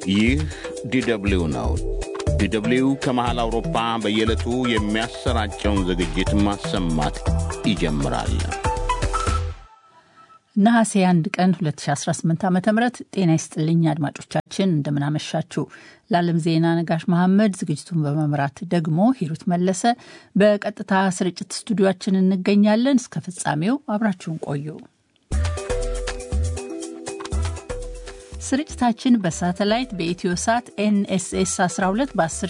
ይህ ዲደብሊው ነው። ዲደብሊው ከመሃል አውሮፓ በየዕለቱ የሚያሰራጨውን ዝግጅት ማሰማት ይጀምራል። ነሐሴ 1 ቀን 2018 ዓ ም ጤና ይስጥልኝ አድማጮቻችን፣ እንደምናመሻችሁ። ለዓለም ዜና ነጋሽ መሐመድ፣ ዝግጅቱን በመምራት ደግሞ ሂሩት መለሰ። በቀጥታ ስርጭት ስቱዲዮችን እንገኛለን። እስከ ፍጻሜው አብራችሁን ቆዩ። ስርጭታችን በሳተላይት በኢትዮ ሳት ኤንኤስኤስ 12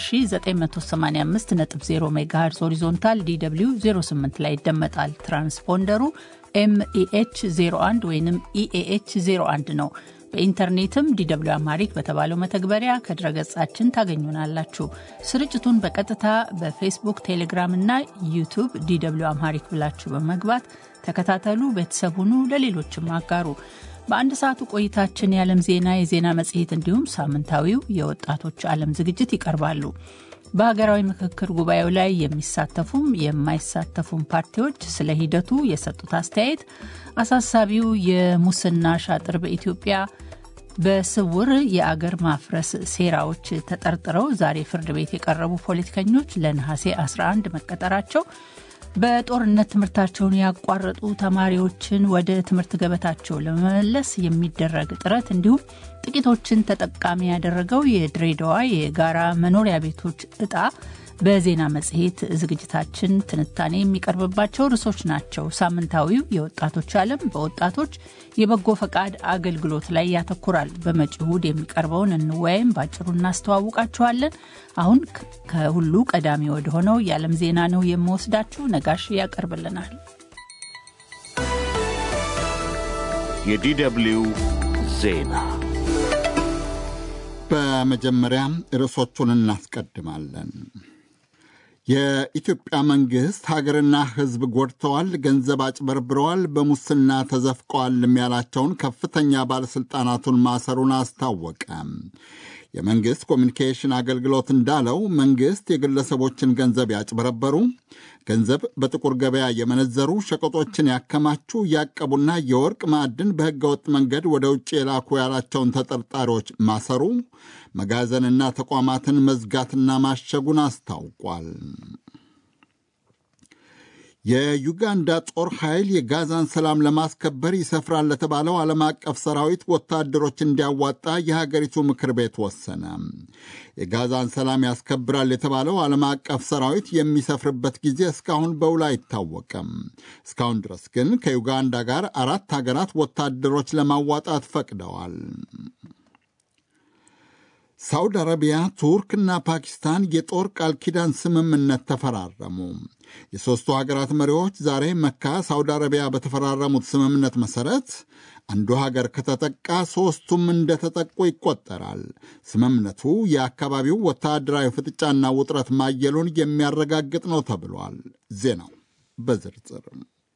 በ10985.0 ሜጋሄርዝ ሆሪዞንታል ዲw 08 ላይ ይደመጣል። ትራንስፖንደሩ ኤምኢኤች 01 ወይም ኢኤኤች 01 ነው። በኢንተርኔትም ዲw አማሪክ በተባለው መተግበሪያ ከድረገጻችን ታገኙናላችሁ። ስርጭቱን በቀጥታ በፌስቡክ፣ ቴሌግራም እና ዩቱብ ዲw አማሪክ ብላችሁ በመግባት ተከታተሉ፣ ቤተሰብ ሁኑ፣ ለሌሎችም አጋሩ። በአንድ ሰዓቱ ቆይታችን የዓለም ዜና፣ የዜና መጽሔት እንዲሁም ሳምንታዊው የወጣቶች ዓለም ዝግጅት ይቀርባሉ። በሀገራዊ ምክክር ጉባኤው ላይ የሚሳተፉም የማይሳተፉም ፓርቲዎች ስለ ሂደቱ የሰጡት አስተያየት፣ አሳሳቢው የሙስና ሻጥር በኢትዮጵያ በስውር የአገር ማፍረስ ሴራዎች ተጠርጥረው ዛሬ ፍርድ ቤት የቀረቡ ፖለቲከኞች ለነሐሴ 11 መቀጠራቸው በጦርነት ትምህርታቸውን ያቋረጡ ተማሪዎችን ወደ ትምህርት ገበታቸው ለመመለስ የሚደረግ ጥረት እንዲሁም ጥቂቶችን ተጠቃሚ ያደረገው የድሬዳዋ የጋራ መኖሪያ ቤቶች እጣ በዜና መጽሔት ዝግጅታችን ትንታኔ የሚቀርብባቸው ርዕሶች ናቸው። ሳምንታዊው የወጣቶች ዓለም በወጣቶች የበጎ ፈቃድ አገልግሎት ላይ ያተኩራል። በመጪው እሁድ የሚቀርበውን እንወያይም ባጭሩ እናስተዋውቃችኋለን። አሁን ከሁሉ ቀዳሚ ወደ ሆነው የዓለም ዜና ነው የምወስዳችሁ። ነጋሽ ያቀርብልናል። የዲደብሊው ዜና በመጀመሪያ ርዕሶቹን እናስቀድማለን። የኢትዮጵያ መንግሥት ሀገርና ሕዝብ ጎድተዋል፣ ገንዘብ አጭበርብረዋል፣ በሙስና ተዘፍቀዋል ያላቸውን ከፍተኛ ባለሥልጣናቱን ማሰሩን አስታወቀ። የመንግሥት ኮሚኒኬሽን አገልግሎት እንዳለው መንግሥት የግለሰቦችን ገንዘብ ያጭበረበሩ፣ ገንዘብ በጥቁር ገበያ የመነዘሩ፣ ሸቀጦችን ያከማቹ፣ ያቀቡና የወርቅ ማዕድን በሕገወጥ መንገድ ወደ ውጭ የላኩ ያላቸውን ተጠርጣሪዎች ማሰሩ፣ መጋዘንና ተቋማትን መዝጋትና ማሸጉን አስታውቋል። የዩጋንዳ ጦር ኃይል የጋዛን ሰላም ለማስከበር ይሰፍራል ለተባለው ዓለም አቀፍ ሰራዊት ወታደሮች እንዲያዋጣ የሀገሪቱ ምክር ቤት ወሰነ። የጋዛን ሰላም ያስከብራል የተባለው ዓለም አቀፍ ሰራዊት የሚሰፍርበት ጊዜ እስካሁን በውል አይታወቅም። እስካሁን ድረስ ግን ከዩጋንዳ ጋር አራት ሀገራት ወታደሮች ለማዋጣት ፈቅደዋል። ሳውዲ አረቢያ፣ ቱርክና ፓኪስታን የጦር ቃል ኪዳን ስምምነት ተፈራረሙ። የሦስቱ ሀገራት መሪዎች ዛሬ መካ፣ ሳውዲ አረቢያ በተፈራረሙት ስምምነት መሠረት አንዱ ሀገር ከተጠቃ ሦስቱም እንደተጠቁ ይቆጠራል። ስምምነቱ የአካባቢው ወታደራዊ ፍጥጫና ውጥረት ማየሉን የሚያረጋግጥ ነው ተብሏል። ዜናው በዝርዝር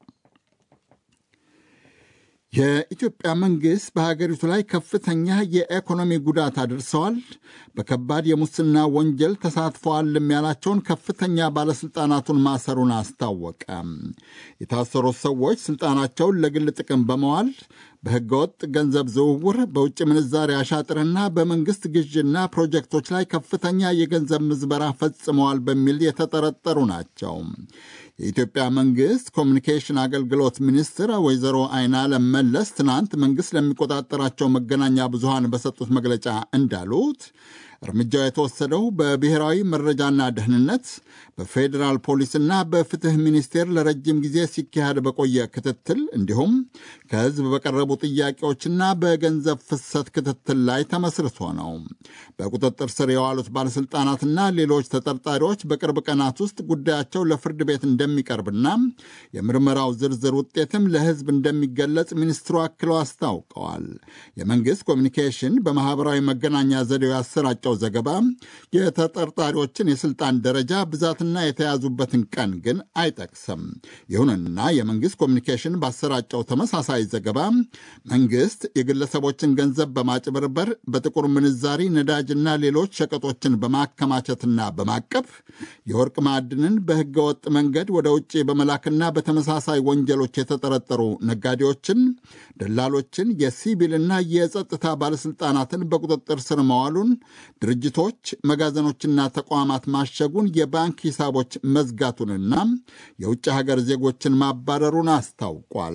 የኢትዮጵያ መንግሥት በሀገሪቱ ላይ ከፍተኛ የኢኮኖሚ ጉዳት አድርሰዋል፣ በከባድ የሙስና ወንጀል ተሳትፈዋልም ያላቸውን ከፍተኛ ባለሥልጣናቱን ማሰሩን አስታወቀ። የታሰሩት ሰዎች ሥልጣናቸውን ለግል ጥቅም በመዋል በሕገወጥ ገንዘብ ዝውውር፣ በውጭ ምንዛሪ አሻጥርና በመንግሥት ግዥና ፕሮጀክቶች ላይ ከፍተኛ የገንዘብ ምዝበራ ፈጽመዋል በሚል የተጠረጠሩ ናቸው። የኢትዮጵያ መንግሥት ኮሚኒኬሽን አገልግሎት ሚኒስትር ወይዘሮ አይናለም መለስ ትናንት መንግሥት ለሚቆጣጠራቸው መገናኛ ብዙሃን በሰጡት መግለጫ እንዳሉት እርምጃው የተወሰደው በብሔራዊ መረጃና ደህንነት በፌዴራል ፖሊስና በፍትህ ሚኒስቴር ለረጅም ጊዜ ሲካሄድ በቆየ ክትትል እንዲሁም ከሕዝብ በቀረቡ ጥያቄዎችና በገንዘብ ፍሰት ክትትል ላይ ተመስርቶ ነው። በቁጥጥር ስር የዋሉት ባለሥልጣናትና ሌሎች ተጠርጣሪዎች በቅርብ ቀናት ውስጥ ጉዳያቸው ለፍርድ ቤት እንደሚቀርብና የምርመራው ዝርዝር ውጤትም ለሕዝብ እንደሚገለጽ ሚኒስትሩ አክለው አስታውቀዋል። የመንግሥት ኮሚኒኬሽን በማኅበራዊ መገናኛ ዘዴው ያሰራጨው ያሰራጨው ዘገባ የተጠርጣሪዎችን የስልጣን ደረጃ ብዛትና የተያዙበትን ቀን ግን አይጠቅስም። ይሁንና የመንግስት ኮሚኒኬሽን ባሰራጨው ተመሳሳይ ዘገባ መንግስት የግለሰቦችን ገንዘብ በማጭበርበር በጥቁር ምንዛሪ ነዳጅና ሌሎች ሸቀጦችን በማከማቸትና በማቀፍ የወርቅ ማዕድንን በህገወጥ መንገድ ወደ ውጭ በመላክና በተመሳሳይ ወንጀሎች የተጠረጠሩ ነጋዴዎችን፣ ደላሎችን፣ የሲቪልና የጸጥታ ባለሥልጣናትን በቁጥጥር ስር መዋሉን፣ ድርጅቶች፣ መጋዘኖችና ተቋማት ማሸጉን፣ የባንክ ሂሳቦች መዝጋቱንና የውጭ ሀገር ዜጎችን ማባረሩን አስታውቋል።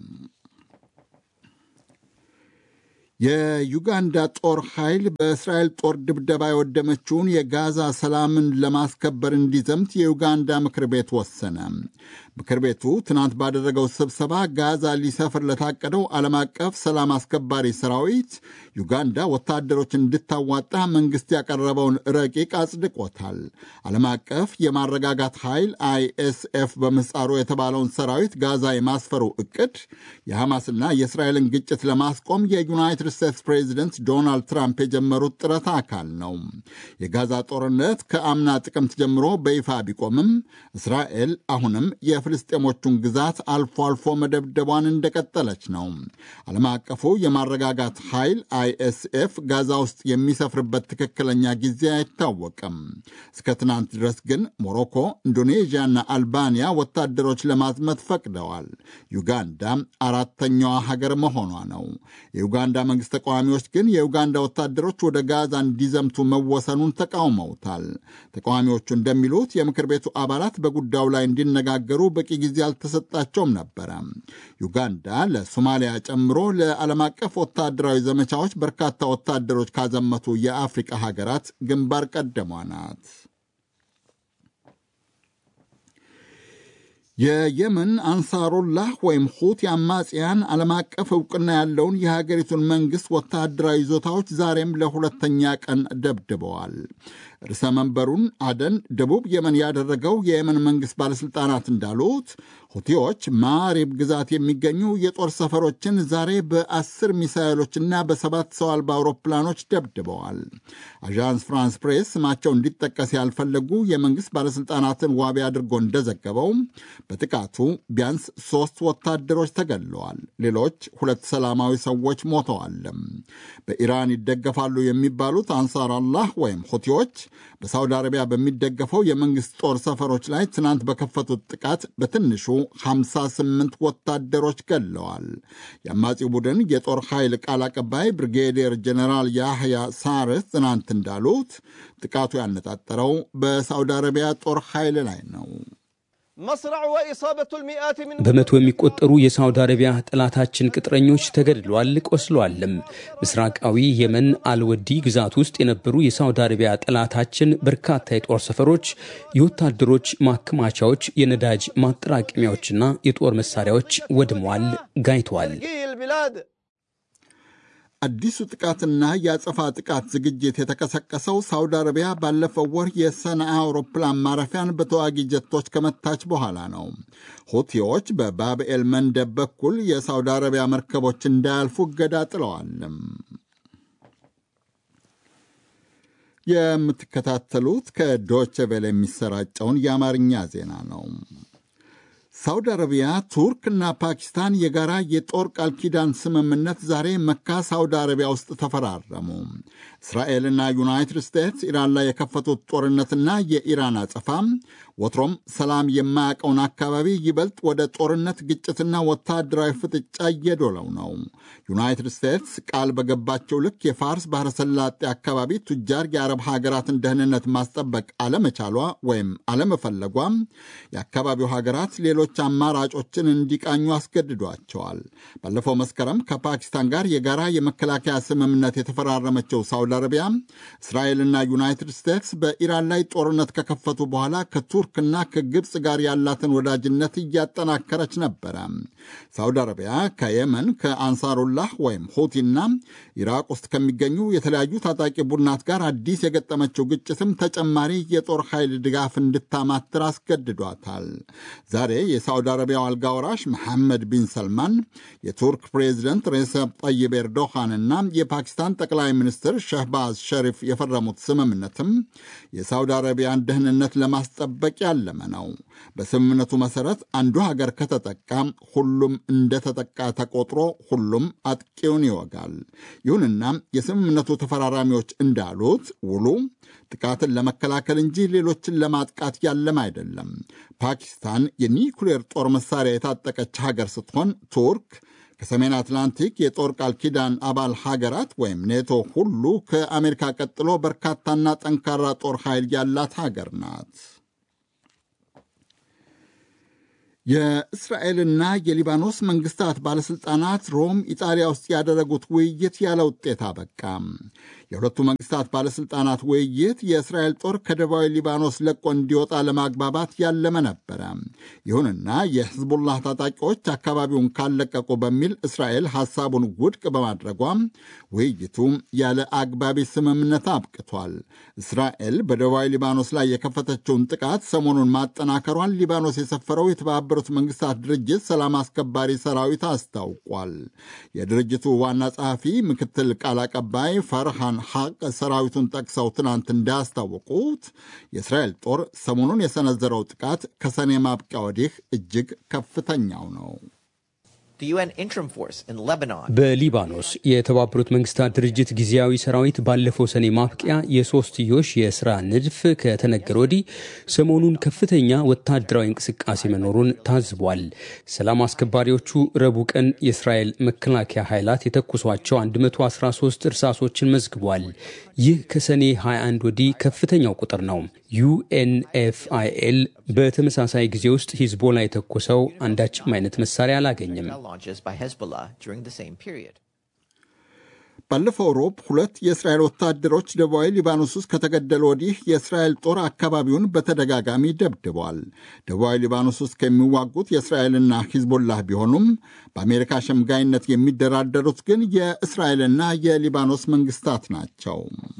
የዩጋንዳ ጦር ኃይል በእስራኤል ጦር ድብደባ የወደመችውን የጋዛ ሰላምን ለማስከበር እንዲዘምት የዩጋንዳ ምክር ቤት ወሰነ። ምክር ቤቱ ትናንት ባደረገው ስብሰባ ጋዛ ሊሰፍር ለታቀደው ዓለም አቀፍ ሰላም አስከባሪ ሰራዊት ዩጋንዳ ወታደሮች እንድታዋጣ መንግሥት ያቀረበውን ረቂቅ አጽድቆታል። ዓለም አቀፍ የማረጋጋት ኃይል አይኤስኤፍ በምህጻሩ የተባለውን ሰራዊት ጋዛ የማስፈሩ ዕቅድ የሐማስና የእስራኤልን ግጭት ለማስቆም የዩናይትድ ስቴትስ ፕሬዚደንት ዶናልድ ትራምፕ የጀመሩት ጥረት አካል ነው። የጋዛ ጦርነት ከአምና ጥቅምት ጀምሮ በይፋ ቢቆምም እስራኤል አሁንም የፍልስጤሞቹን ግዛት አልፎ አልፎ መደብደቧን እንደቀጠለች ነው። ዓለም አቀፉ የማረጋጋት ኃይል አይኤስኤፍ ጋዛ ውስጥ የሚሰፍርበት ትክክለኛ ጊዜ አይታወቅም። እስከ ትናንት ድረስ ግን ሞሮኮ፣ ኢንዶኔዥያና አልባንያ ወታደሮች ለማዝመት ፈቅደዋል። ዩጋንዳ አራተኛዋ ሀገር መሆኗ ነው። የዩጋንዳ መንግስት ተቃዋሚዎች ግን የዩጋንዳ ወታደሮች ወደ ጋዛ እንዲዘምቱ መወሰኑን ተቃውመውታል። ተቃዋሚዎቹ እንደሚሉት የምክር ቤቱ አባላት በጉዳዩ ላይ እንዲነጋገሩ በቂ ጊዜ አልተሰጣቸውም ነበረ። ዩጋንዳ ለሶማሊያ ጨምሮ ለዓለም አቀፍ ወታደራዊ ዘመቻዎች በርካታ ወታደሮች ካዘመቱ የአፍሪቃ ሀገራት ግንባር ቀደሟ ናት። የየመን አንሳሩላህ ወይም ሁቲ አማጽያን ዓለም አቀፍ ዕውቅና ያለውን የሀገሪቱን መንግሥት ወታደራዊ ይዞታዎች ዛሬም ለሁለተኛ ቀን ደብድበዋል። ርዕሰ መንበሩን አደን ደቡብ የመን ያደረገው የየመን መንግሥት ባለሥልጣናት እንዳሉት ሁቲዎች ማሪብ ግዛት የሚገኙ የጦር ሰፈሮችን ዛሬ በአስር ሚሳይሎችና በሰባት ሰው አልባ አውሮፕላኖች ደብድበዋል። አዣንስ ፍራንስ ፕሬስ ስማቸው እንዲጠቀስ ያልፈለጉ የመንግሥት ባለሥልጣናትን ዋቢ አድርጎ እንደዘገበው በጥቃቱ ቢያንስ ሦስት ወታደሮች ተገድለዋል። ሌሎች ሁለት ሰላማዊ ሰዎች ሞተዋል። በኢራን ይደገፋሉ የሚባሉት አንሳር አላህ ወይም ሁቲዎች በሳውዲ አረቢያ በሚደገፈው የመንግሥት ጦር ሰፈሮች ላይ ትናንት በከፈቱት ጥቃት በትንሹ 58 ወታደሮች ገድለዋል። የአማጺው ቡድን የጦር ኃይል ቃል አቀባይ ብሪጌዲየር ጀኔራል ያህያ ሳርስ ትናንት እንዳሉት ጥቃቱ ያነጣጠረው በሳውዲ አረቢያ ጦር ኃይል ላይ ነው። በመቶ የሚቆጠሩ የሳውዲ አረቢያ ጠላታችን ቅጥረኞች ተገድለዋል፣ ቆስለዋልም። ምስራቃዊ የመን አልወዲ ግዛት ውስጥ የነበሩ የሳውዲ አረቢያ ጠላታችን በርካታ የጦር ሰፈሮች፣ የወታደሮች ማከማቻዎች፣ የነዳጅ ማጠራቀሚያዎችና የጦር መሳሪያዎች ወድመዋል፣ ጋይተዋል። አዲሱ ጥቃትና የአጸፋ ጥቃት ዝግጅት የተቀሰቀሰው ሳውዲ አረቢያ ባለፈው ወር የሰንዓ አውሮፕላን ማረፊያን በተዋጊ ጀቶች ከመታች በኋላ ነው። ሁቲዎች በባብኤል መንደብ በኩል የሳውዲ አረቢያ መርከቦች እንዳያልፉ እገዳ ጥለዋል። የምትከታተሉት ከዶቼ ቬለ የሚሰራጨውን የአማርኛ ዜና ነው። ሳውዲ አረቢያ፣ ቱርክና ፓኪስታን የጋራ የጦር ቃል ኪዳን ስምምነት ዛሬ መካ ሳውዲ አረቢያ ውስጥ ተፈራረሙ። እስራኤልና ዩናይትድ ስቴትስ ኢራን ላይ የከፈቱት ጦርነትና የኢራን አጸፋ ወትሮም ሰላም የማያውቀውን አካባቢ ይበልጥ ወደ ጦርነት ግጭትና ወታደራዊ ፍጥጫ እየዶለው ነው። ዩናይትድ ስቴትስ ቃል በገባቸው ልክ የፋርስ ባሕረ ሰላጤ አካባቢ ቱጃር የአረብ ሀገራትን ደህንነት ማስጠበቅ አለመቻሏ ወይም አለመፈለጓ የአካባቢው ሀገራት ሌሎች አማራጮችን እንዲቃኙ አስገድዷቸዋል። ባለፈው መስከረም ከፓኪስታን ጋር የጋራ የመከላከያ ስምምነት የተፈራረመችው ሳውዲ አረቢያ እስራኤልና ዩናይትድ ስቴትስ በኢራን ላይ ጦርነት ከከፈቱ በኋላ ከቱርክና ከግብፅ ጋር ያላትን ወዳጅነት እያጠናከረች ነበረ። ሳውዲ አረቢያ ከየመን ከአንሳሩላህ ወይም ሁቲና ኢራቅ ውስጥ ከሚገኙ የተለያዩ ታጣቂ ቡድናት ጋር አዲስ የገጠመችው ግጭትም ተጨማሪ የጦር ኃይል ድጋፍ እንድታማትር አስገድዷታል። ዛሬ የሳውዲ አረቢያው አልጋ ወራሽ መሐመድ ቢን ሰልማን፣ የቱርክ ፕሬዚደንት ሬሰፕ ጠይብ ኤርዶሃንና የፓኪስታን ጠቅላይ ሚኒስትር ሸህባዝ ሸሪፍ የፈረሙት ስምምነትም የሳውዲ አረቢያን ደህንነት ለማስጠበቅ ያለመ ነው። በስምምነቱ መሠረት አንዱ ሀገር ከተጠቃ ሁሉም እንደተጠቃ ተቆጥሮ ሁሉም አጥቂውን ይወጋል። ይሁንና የስምምነቱ ተፈራራሚዎች እንዳሉት ውሉ ጥቃትን ለመከላከል እንጂ ሌሎችን ለማጥቃት ያለም አይደለም። ፓኪስታን የኒኩሌር ጦር መሳሪያ የታጠቀች ሀገር ስትሆን ቱርክ ከሰሜን አትላንቲክ የጦር ቃል ኪዳን አባል ሀገራት ወይም ኔቶ ሁሉ ከአሜሪካ ቀጥሎ በርካታና ጠንካራ ጦር ኃይል ያላት ሀገር ናት። የእስራኤልና የሊባኖስ መንግስታት ባለሥልጣናት ሮም ኢጣሊያ ውስጥ ያደረጉት ውይይት ያለ ውጤት አበቃ። የሁለቱ መንግስታት ባለሥልጣናት ውይይት የእስራኤል ጦር ከደቡባዊ ሊባኖስ ለቆ እንዲወጣ ለማግባባት ያለመ ነበረ። ይሁንና የሕዝቡላህ ታጣቂዎች አካባቢውን ካለቀቁ በሚል እስራኤል ሐሳቡን ውድቅ በማድረጓ ውይይቱ ያለ አግባቢ ስምምነት አብቅቷል። እስራኤል በደቡባዊ ሊባኖስ ላይ የከፈተችውን ጥቃት ሰሞኑን ማጠናከሯን ሊባኖስ የሰፈረው የተባበሩት መንግስታት ድርጅት ሰላም አስከባሪ ሰራዊት አስታውቋል። የድርጅቱ ዋና ጸሐፊ ምክትል ቃል አቀባይ ፈርሃን ሐቅ ሰራዊቱን ጠቅሰው ትናንት እንዳስታወቁት የእስራኤል ጦር ሰሞኑን የሰነዘረው ጥቃት ከሰኔ ማብቂያ ወዲህ እጅግ ከፍተኛው ነው። በሊባኖስ የተባበሩት መንግስታት ድርጅት ጊዜያዊ ሰራዊት ባለፈው ሰኔ ማብቂያ የሶስትዮሽ የስራ ንድፍ ከተነገረ ወዲህ ሰሞኑን ከፍተኛ ወታደራዊ እንቅስቃሴ መኖሩን ታዝቧል። ሰላም አስከባሪዎቹ ረቡዕ ቀን የእስራኤል መከላከያ ኃይላት የተኩሷቸው 113 እርሳሶችን መዝግቧል። ይህ ከሰኔ 21 ወዲህ ከፍተኛው ቁጥር ነው። ዩኤንኤፍአይኤል በተመሳሳይ ጊዜ ውስጥ ሂዝቦላ የተኮሰው አንዳችም አይነት መሳሪያ አላገኘም። ባለፈው ሮብ ሁለት የእስራኤል ወታደሮች ደቡባዊ ሊባኖስ ውስጥ ከተገደሉ ወዲህ የእስራኤል ጦር አካባቢውን በተደጋጋሚ ደብድቧል። ደቡባዊ ሊባኖስ ውስጥ ከሚዋጉት የእስራኤልና ሂዝቦላህ ቢሆኑም በአሜሪካ ሸምጋይነት የሚደራደሩት ግን የእስራኤልና የሊባኖስ መንግስታት ናቸው።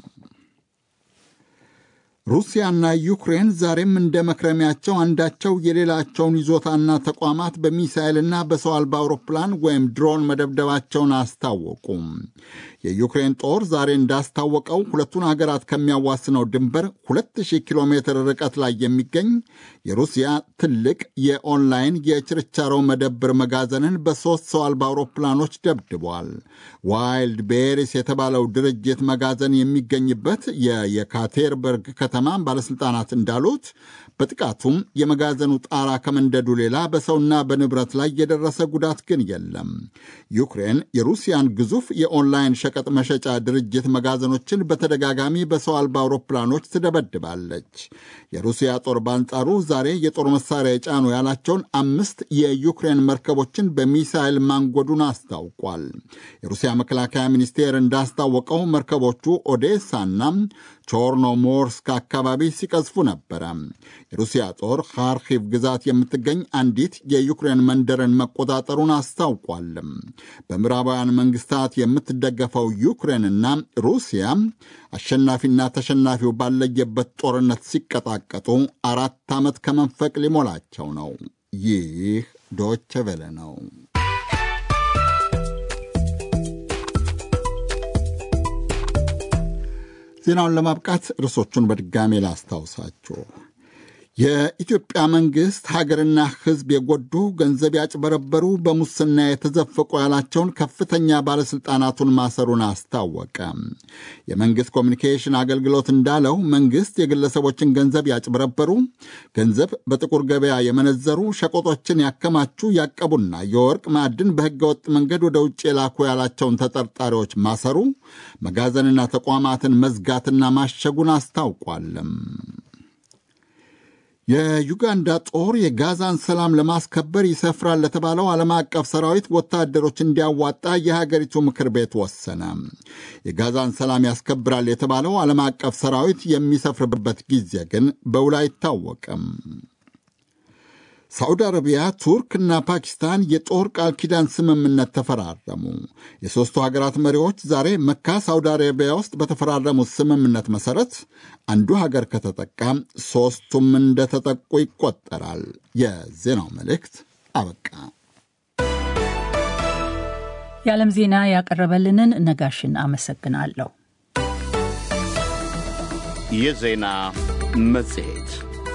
ሩሲያና ዩክሬን ዛሬም እንደ መክረሚያቸው አንዳቸው የሌላቸውን ይዞታና ተቋማት በሚሳይልና በሰው አልባ አውሮፕላን ወይም ድሮን መደብደባቸውን አስታወቁም። የዩክሬን ጦር ዛሬ እንዳስታወቀው ሁለቱን ሀገራት ከሚያዋስነው ድንበር 2000 ኪሎ ሜትር ርቀት ላይ የሚገኝ የሩሲያ ትልቅ የኦንላይን የችርቻሮ መደብር መጋዘንን በሦስት ሰው አልባ አውሮፕላኖች ደብድቧል። ዋይልድ ቤሪስ የተባለው ድርጅት መጋዘን የሚገኝበት የየካቴርበርግ ከተማ ባለሥልጣናት እንዳሉት በጥቃቱም የመጋዘኑ ጣራ ከመንደዱ ሌላ በሰውና በንብረት ላይ የደረሰ ጉዳት ግን የለም። ዩክሬን የሩሲያን ግዙፍ የኦንላይን ሸቀጥ መሸጫ ድርጅት መጋዘኖችን በተደጋጋሚ በሰው አልባ አውሮፕላኖች ትደበድባለች። የሩሲያ ጦር በአንጻሩ ዛሬ የጦር መሳሪያ የጫኑ ያላቸውን አምስት የዩክሬን መርከቦችን በሚሳይል ማንጎዱን አስታውቋል። የሩሲያ መከላከያ ሚኒስቴር እንዳስታወቀው መርከቦቹ ኦዴሳና ቾርኖሞርስክ አካባቢ ሲቀዝፉ ነበረ። የሩሲያ ጦር ካርኪቭ ግዛት የምትገኝ አንዲት የዩክሬን መንደርን መቆጣጠሩን አስታውቋል። በምዕራባውያን መንግስታት የምትደገፈው ዩክሬንና ሩሲያ አሸናፊና ተሸናፊው ባለየበት ጦርነት ሲቀጣቀጡ አራት ዓመት ከመንፈቅ ሊሞላቸው ነው። ይህ ዶቼ ቬለ ነው። ዜናውን ለማብቃት ርዕሶቹን በድጋሜ ላስታውሳችሁ። የኢትዮጵያ መንግሥት ሀገርና ሕዝብ የጎዱ ገንዘብ ያጭበረበሩ፣ በሙስና የተዘፈቁ ያላቸውን ከፍተኛ ባለሥልጣናቱን ማሰሩን አስታወቀ። የመንግሥት ኮሚኒኬሽን አገልግሎት እንዳለው መንግሥት የግለሰቦችን ገንዘብ ያጭበረበሩ፣ ገንዘብ በጥቁር ገበያ የመነዘሩ፣ ሸቆጦችን ያከማቹ፣ ያቀቡና የወርቅ ማዕድን በሕገወጥ መንገድ ወደ ውጭ የላኩ ያላቸውን ተጠርጣሪዎች ማሰሩ፣ መጋዘንና ተቋማትን መዝጋትና ማሸጉን አስታውቋልም። የዩጋንዳ ጦር የጋዛን ሰላም ለማስከበር ይሰፍራል ለተባለው ዓለም አቀፍ ሰራዊት ወታደሮች እንዲያዋጣ የሀገሪቱ ምክር ቤት ወሰነ። የጋዛን ሰላም ያስከብራል የተባለው ዓለም አቀፍ ሰራዊት የሚሰፍርበት ጊዜ ግን በውል አይታወቅም። ሳዑዲ አረቢያ፣ ቱርክ እና ፓኪስታን የጦር ቃል ኪዳን ስምምነት ተፈራረሙ። የሦስቱ ሀገራት መሪዎች ዛሬ መካ ሳዑዲ አረቢያ ውስጥ በተፈራረሙት ስምምነት መሠረት አንዱ ሀገር ከተጠቃ ሦስቱም እንደተጠቁ ይቆጠራል። የዜናው መልእክት አበቃ። የዓለም ዜና ያቀረበልንን ነጋሽን አመሰግናለሁ። የዜና መጽሔት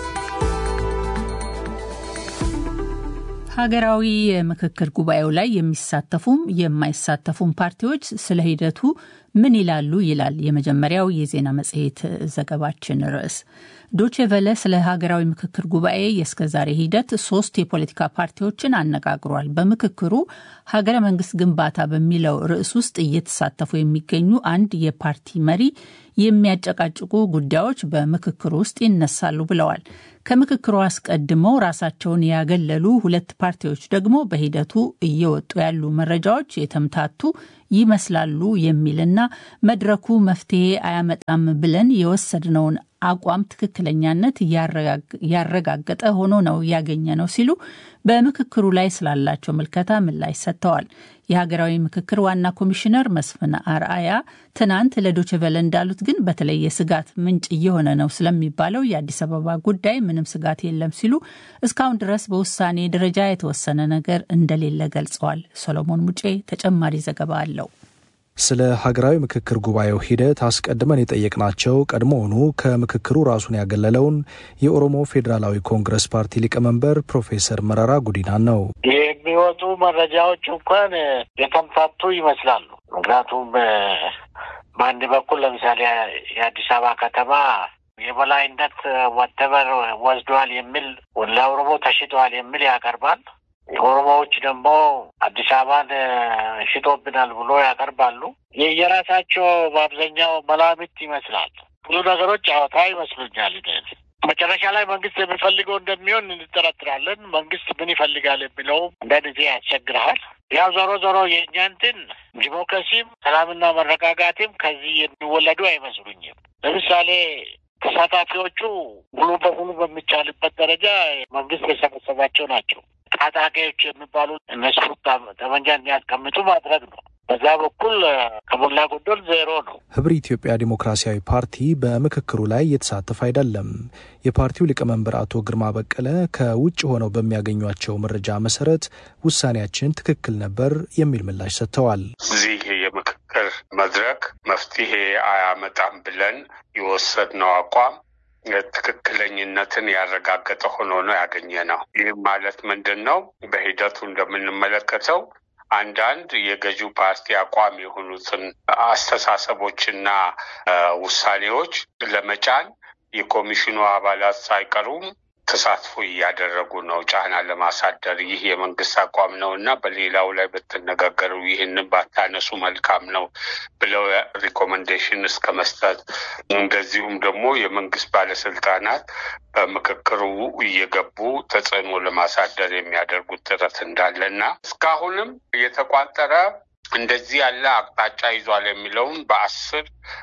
ሀገራዊ የምክክር ጉባኤው ላይ የሚሳተፉም የማይሳተፉም ፓርቲዎች ስለ ሂደቱ ምን ይላሉ ይላል የመጀመሪያው የዜና መጽሔት ዘገባችን ርዕስ። ዶቼ ቨለ ስለ ሀገራዊ ምክክር ጉባኤ የእስከዛሬ ሂደት ሶስት የፖለቲካ ፓርቲዎችን አነጋግሯል። በምክክሩ ሀገረ መንግስት ግንባታ በሚለው ርዕስ ውስጥ እየተሳተፉ የሚገኙ አንድ የፓርቲ መሪ የሚያጨቃጭቁ ጉዳዮች በምክክሩ ውስጥ ይነሳሉ ብለዋል። ከምክክሩ አስቀድመው ራሳቸውን ያገለሉ ሁለት ፓርቲዎች ደግሞ በሂደቱ እየወጡ ያሉ መረጃዎች የተምታቱ ይመስላሉ የሚልና መድረኩ መፍትሄ አያመጣም ብለን የወሰድነውን አቋም ትክክለኛነት ያረጋገጠ ሆኖ ነው ያገኘ ነው ሲሉ በምክክሩ ላይ ስላላቸው ምልከታ ምላሽ ሰጥተዋል። የሀገራዊ ምክክር ዋና ኮሚሽነር መስፍን አርአያ ትናንት ለዶችቨለ እንዳሉት ግን በተለይ የስጋት ምንጭ እየሆነ ነው ስለሚባለው የአዲስ አበባ ጉዳይ ምንም ስጋት የለም ሲሉ እስካሁን ድረስ በውሳኔ ደረጃ የተወሰነ ነገር እንደሌለ ገልጸዋል። ሰሎሞን ሙጬ ተጨማሪ ዘገባ አለው። ስለ ሀገራዊ ምክክር ጉባኤው ሂደት አስቀድመን የጠየቅናቸው ቀድሞውኑ ከምክክሩ ራሱን ያገለለውን የኦሮሞ ፌዴራላዊ ኮንግረስ ፓርቲ ሊቀመንበር ፕሮፌሰር መረራ ጉዲናን ነው። የሚወጡ መረጃዎች እንኳን የተምታቱ ይመስላሉ። ምክንያቱም በአንድ በኩል ለምሳሌ የአዲስ አበባ ከተማ የበላይነት ወተበር ወስዷል የሚል ለኦሮሞ ተሽጠዋል የሚል ያቀርባል። ኦሮሞዎች ደግሞ አዲስ አበባን ሽጦብናል ብሎ ያቀርባሉ። የየራሳቸው በአብዛኛው መላምት ይመስላል። ብዙ ነገሮች ጨዋታ ይመስሉኛል። መጨረሻ ላይ መንግስት የሚፈልገው እንደሚሆን እንጠረጥራለን። መንግስት ምን ይፈልጋል የሚለው አንዳንድ ጊዜ ያስቸግረሃል። ያው ዞሮ ዞሮ የእኛ እንትን ዲሞክራሲም ሰላምና መረጋጋትም ከዚህ የሚወለዱ አይመስሉኝም። ለምሳሌ ተሳታፊዎቹ ሙሉ በሙሉ በሚቻልበት ደረጃ መንግስት የሰበሰባቸው ናቸው። ታጣቂዎች የሚባሉት እነሱ ጠመንጃ እንዲያስቀምጡ ማድረግ ነው። በዛ በኩል ከሞላ ጎደል ዜሮ ነው። ህብር ኢትዮጵያ ዲሞክራሲያዊ ፓርቲ በምክክሩ ላይ እየተሳተፈ አይደለም። የፓርቲው ሊቀመንበር አቶ ግርማ በቀለ ከውጭ ሆነው በሚያገኟቸው መረጃ መሰረት ውሳኔያችን ትክክል ነበር የሚል ምላሽ ሰጥተዋል። እዚህ የምክክር መድረክ መፍትሄ አያመጣም ብለን የወሰድነው አቋም ትክክለኝነትን ያረጋገጠ ሆኖ ነው ያገኘ ነው። ይህም ማለት ምንድን ነው? በሂደቱ እንደምንመለከተው አንዳንድ የገዢው ፓርቲ አቋም የሆኑትን አስተሳሰቦችና ውሳኔዎች ለመጫን የኮሚሽኑ አባላት ሳይቀሩም ተሳትፎ እያደረጉ ነው፣ ጫና ለማሳደር። ይህ የመንግስት አቋም ነው እና በሌላው ላይ ብትነጋገሩ ይህንን ባታነሱ መልካም ነው ብለው ሪኮመንዴሽን እስከ መስጠት እንደዚሁም ደግሞ የመንግስት ባለስልጣናት በምክክሩ እየገቡ ተጽዕኖ ለማሳደር የሚያደርጉት ጥረት እንዳለ እና እስካሁንም የተቋጠረ እንደዚህ ያለ አቅጣጫ ይዟል የሚለውን በአስር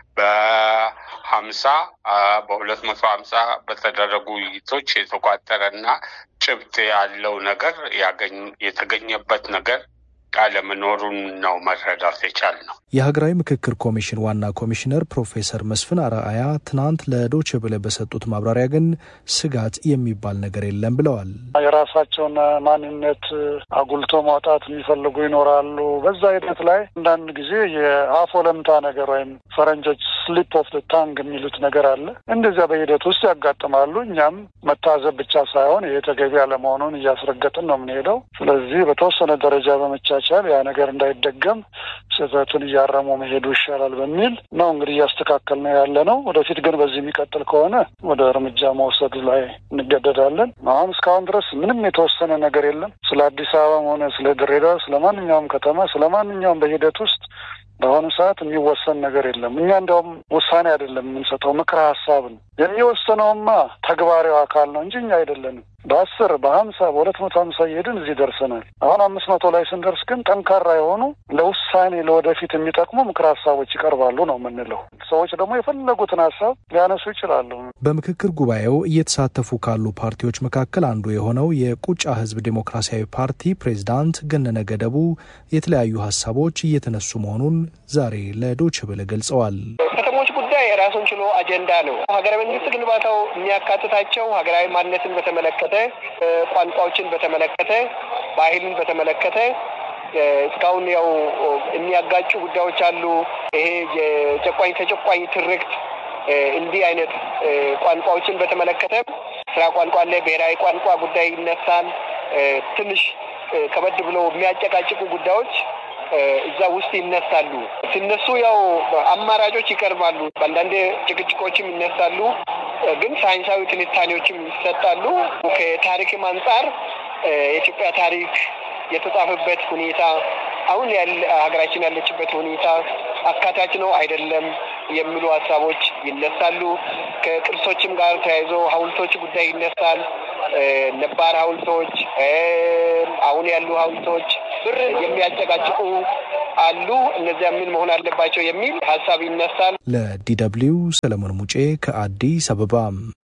በሀምሳ በሁለት መቶ ሀምሳ በተደረጉ ውይይቶች የተቋጠረና ጭብጥ ያለው ነገር ያገኝ የተገኘበት ነገር አለመኖሩን ነው መረዳት የቻል ነው። የሀገራዊ ምክክር ኮሚሽን ዋና ኮሚሽነር ፕሮፌሰር መስፍን አርአያ ትናንት ለዶይቼ ቬለ በሰጡት ማብራሪያ ግን ስጋት የሚባል ነገር የለም ብለዋል። የራሳቸውን ማንነት አጉልቶ ማውጣት የሚፈልጉ ይኖራሉ። በዛ ሂደት ላይ አንዳንድ ጊዜ የአፍ ወለምታ ነገር ወይም ፈረንጆች ስሊፕ ኦፍ ታንግ የሚሉት ነገር አለ። እንደዚያ በሂደት ውስጥ ያጋጥማሉ። እኛም መታዘብ ብቻ ሳይሆን ይሄ ተገቢ አለመሆኑን እያስረገጥን ነው የምንሄደው። ስለዚህ በተወሰነ ደረጃ በመቻቻል ያ ነገር እንዳይደገም ስህተቱን እያረሙ መሄዱ ይሻላል በሚል ነው እንግዲህ እያስተካከል ነው ያለ ነው። ወደፊት ግን በዚህ የሚቀጥል ከሆነ ወደ እርምጃ መውሰዱ ላይ እንገደዳለን። አሁን እስካሁን ድረስ ምንም የተወሰነ ነገር የለም። ስለ አዲስ አበባም ሆነ ስለ ድሬዳዋ፣ ስለ ማንኛውም ከተማ፣ ስለ ማንኛውም በሂደት ውስጥ በአሁኑ ሰዓት የሚወሰን ነገር የለም። እኛ እንዲያውም ውሳኔ አይደለም የምንሰጠው ምክረ ሀሳብ ነው። የሚወሰነውማ ተግባራዊ አካል ነው እንጂ እኛ አይደለንም። በአስር በሀምሳ በሁለት መቶ ሀምሳ እየሄድን እዚህ ደርሰናል። አሁን አምስት መቶ ላይ ስንደርስ ግን ጠንካራ የሆኑ ለውሳኔ ለወደፊት የሚጠቅሙ ምክር ሀሳቦች ይቀርባሉ ነው የምንለው። ሰዎች ደግሞ የፈለጉትን ሀሳብ ሊያነሱ ይችላሉ። በምክክር ጉባኤው እየተሳተፉ ካሉ ፓርቲዎች መካከል አንዱ የሆነው የቁጫ ህዝብ ዴሞክራሲያዊ ፓርቲ ፕሬዝዳንት ገነነ ገደቡ የተለያዩ ሀሳቦች እየተነሱ መሆኑን ዛሬ ለዶይቼ ቬለ ገልጸዋል። ከተሞች ጉዳይ ራሱን ችሎ አጀንዳ ነው። ሀገረ መንግስት ግንባታው የሚያካትታቸው ሀገራዊ ማንነትን በተመለከተ፣ ቋንቋዎችን በተመለከተ፣ ባህልን በተመለከተ እስካሁን ያው የሚያጋጩ ጉዳዮች አሉ። ይሄ የጨቋኝ ተጨቋኝ ትርክት እንዲህ አይነት ቋንቋዎችን በተመለከተ ስራ ቋንቋ አለ። ብሔራዊ ቋንቋ ጉዳይ ይነሳል። ትንሽ ከበድ ብሎ የሚያጨቃጭቁ ጉዳዮች እዛ ውስጥ ይነሳሉ። ሲነሱ ያው አማራጮች ይቀርባሉ። አንዳንድ ጭቅጭቆችም ይነሳሉ፣ ግን ሳይንሳዊ ትንታኔዎችም ይሰጣሉ። ከታሪክም አንጻር የኢትዮጵያ ታሪክ የተጻፈበት ሁኔታ አሁን ያለ ሀገራችን ያለችበት ሁኔታ አካታች ነው አይደለም የሚሉ ሀሳቦች ይነሳሉ። ከቅርሶችም ጋር ተያይዞ ሐውልቶች ጉዳይ ይነሳል። ነባር ሐውልቶች፣ አሁን ያሉ ሐውልቶች ብር የሚያጨቃጭቁ አሉ። እነዚያ ምን መሆን አለባቸው የሚል ሀሳብ ይነሳል። ለዲደብሊው ሰለሞን ሙጬ ከአዲስ አበባ።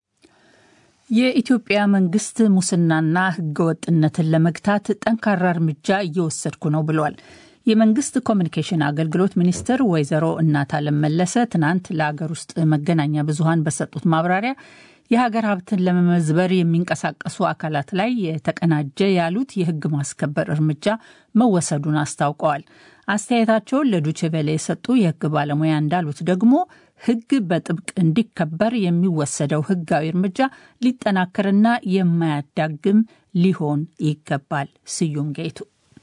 የኢትዮጵያ መንግስት ሙስናና ህገወጥነትን ለመግታት ጠንካራ እርምጃ እየወሰድኩ ነው ብሏል። የመንግስት ኮሚኒኬሽን አገልግሎት ሚኒስትር ወይዘሮ እናታለም መለሰ ትናንት ለአገር ውስጥ መገናኛ ብዙኃን በሰጡት ማብራሪያ የሀገር ሀብትን ለመመዝበር የሚንቀሳቀሱ አካላት ላይ የተቀናጀ ያሉት የህግ ማስከበር እርምጃ መወሰዱን አስታውቀዋል። አስተያየታቸውን ለዱችቬሌ የሰጡ የህግ ባለሙያ እንዳሉት ደግሞ ህግ በጥብቅ እንዲከበር የሚወሰደው ህጋዊ እርምጃ ሊጠናከርና የማያዳግም ሊሆን ይገባል። ስዩም ጌቱ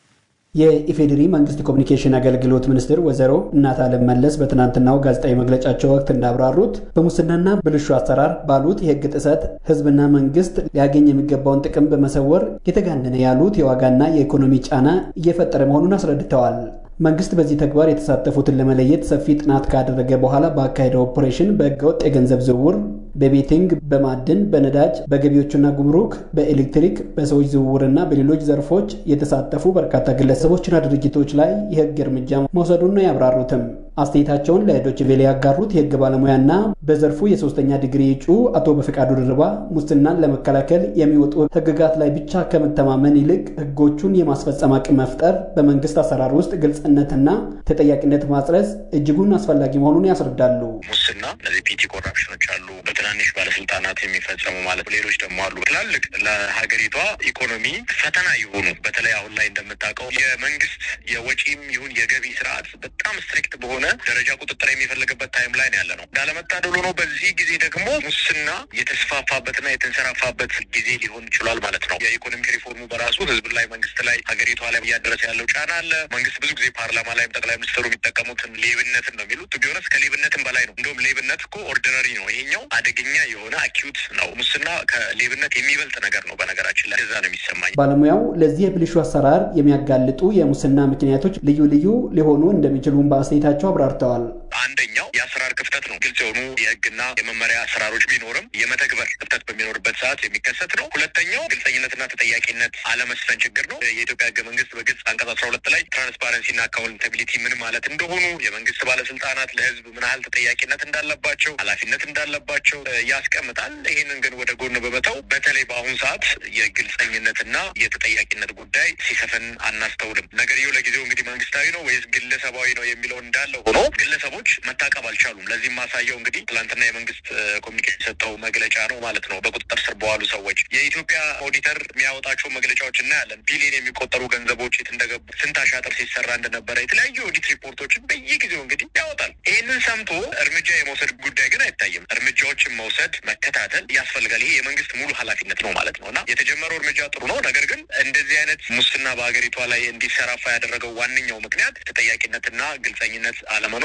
የኢፌዴሪ መንግስት ኮሚኒኬሽን አገልግሎት ሚኒስትር ወይዘሮ እናታለም መለስ በትናንትናው ጋዜጣዊ መግለጫቸው ወቅት እንዳብራሩት በሙስናና ብልሹ አሰራር ባሉት የህግ ጥሰት ህዝብና መንግስት ሊያገኝ የሚገባውን ጥቅም በመሰወር የተጋነነ ያሉት የዋጋና የኢኮኖሚ ጫና እየፈጠረ መሆኑን አስረድተዋል። መንግስት በዚህ ተግባር የተሳተፉትን ለመለየት ሰፊ ጥናት ካደረገ በኋላ ባካሄደው ኦፕሬሽን በህገወጥ የገንዘብ ዝውውር፣ በቤቲንግ፣ በማዕድን፣ በነዳጅ፣ በገቢዎችና ጉምሩክ፣ በኤሌክትሪክ፣ በሰዎች ዝውውርና በሌሎች ዘርፎች የተሳተፉ በርካታ ግለሰቦችና ድርጅቶች ላይ የህግ እርምጃ መውሰዱን ነው ያብራሩትም። አስተያየታቸውን ለዶይቼ ቬለ ያጋሩት የህግ ባለሙያና በዘርፉ የሶስተኛ ዲግሪ እጩ አቶ በፈቃዱ ድርባ ሙስናን ለመከላከል የሚወጡ ህግጋት ላይ ብቻ ከመተማመን ይልቅ ህጎቹን የማስፈጸም አቅም መፍጠር፣ በመንግስት አሰራር ውስጥ ግልጽነትና ተጠያቂነት ማጽረስ እጅጉን አስፈላጊ መሆኑን ያስረዳሉ። ሙስና እነዚህ ፒቲ ኮራፕሽኖች አሉ፣ በትናንሽ ባለስልጣናት የሚፈጸሙ ማለት ሌሎች ደግሞ አሉ። ትላልቅ ለሀገሪቷ ኢኮኖሚ ፈተና የሆኑ በተለይ አሁን ላይ እንደምታውቀው የመንግስት የወጪም ይሁን የገቢ ስርዓት በጣም ስትሪክት በሆነ ደረጃ ቁጥጥር የሚፈልግበት ታይም ላይ ነው ያለ ነው። እንዳለመታደሉ ነው። በዚህ ጊዜ ደግሞ ሙስና የተስፋፋበትና የተንሰራፋበት ጊዜ ሊሆን ይችሏል ማለት ነው። የኢኮኖሚክ ሪፎርሙ በራሱ ህዝብ ላይ፣ መንግስት ላይ፣ ሀገሪቷ ላይ እያደረሰ ያለው ጫና አለ። መንግስት ብዙ ጊዜ ፓርላማ ላይም ጠቅላይ ሚኒስትሩ የሚጠቀሙትን ሌብነትን ነው የሚሉት። ቢሆነስ ከሌብነትም በላይ ነው። እንደውም ሌብነት እኮ ኦርዲነሪ ነው። ይሄኛው አደገኛ የሆነ አኪዩት ነው። ሙስና ከሌብነት የሚበልጥ ነገር ነው። በነገራችን ላይ እዛ ነው የሚሰማኝ። ባለሙያው ለዚህ የብልሹ አሰራር የሚያጋልጡ የሙስና ምክንያቶች ልዩ ልዩ ሊሆኑ እንደሚችሉም በአስተያየታቸው አብራርተዋል። አንደኛው የአሰራር ክፍተት ነው። ግልጽ የሆኑ የህግና የመመሪያ አሰራሮች ቢኖርም የመተግበር ክፍተት በሚኖርበት ሰዓት የሚከሰት ነው። ሁለተኛው ግልጸኝነትና ተጠያቂነት አለመስፈን ችግር ነው። የኢትዮጵያ ህገ መንግስት በግልጽ አንቀጽ አስራ ሁለት ላይ ትራንስፓረንሲና አካውንታቢሊቲ ምን ማለት እንደሆኑ የመንግስት ባለስልጣናት ለህዝብ ምን ያህል ተጠያቂነት እንዳለባቸው፣ ኃላፊነት እንዳለባቸው ያስቀምጣል። ይህንን ግን ወደ ጎን በመተው በተለይ በአሁኑ ሰዓት የግልጸኝነትና የተጠያቂነት ጉዳይ ሲሰፍን አናስተውልም። ነገርየው ለጊዜው እንግዲህ መንግስታዊ ነው ወይስ ግለሰባዊ ነው የሚለው እንዳለ ሆኖ ግለሰቦች መታቀብ አልቻሉም። ለዚህም ማሳየው እንግዲህ ትላንትና የመንግስት ኮሚኒኬሽን የሰጠው መግለጫ ነው ማለት ነው። በቁጥጥር ስር በዋሉ ሰዎች የኢትዮጵያ ኦዲተር የሚያወጣቸው መግለጫዎች እናያለን። ቢሊዮን የሚቆጠሩ ገንዘቦች የት እንደገቡ፣ ስንት አሻጥር ሲሰራ እንደነበረ የተለያዩ ኦዲት ሪፖርቶችን በየጊዜው እንግዲህ ያወጣል። ይህንን ሰምቶ እርምጃ የመውሰድ ጉዳይ ግን አይታይም። እርምጃዎችን መውሰድ መከታተል ያስፈልጋል። ይሄ የመንግስት ሙሉ ኃላፊነት ነው ማለት ነው እና የተጀመረው እርምጃ ጥሩ ነው። ነገር ግን እንደዚህ አይነት ሙስና በሀገሪቷ ላይ እንዲሰራፋ ያደረገው ዋነኛው ምክንያት ተጠያቂነትና ግልጸኝነት አለመኖር በተለይ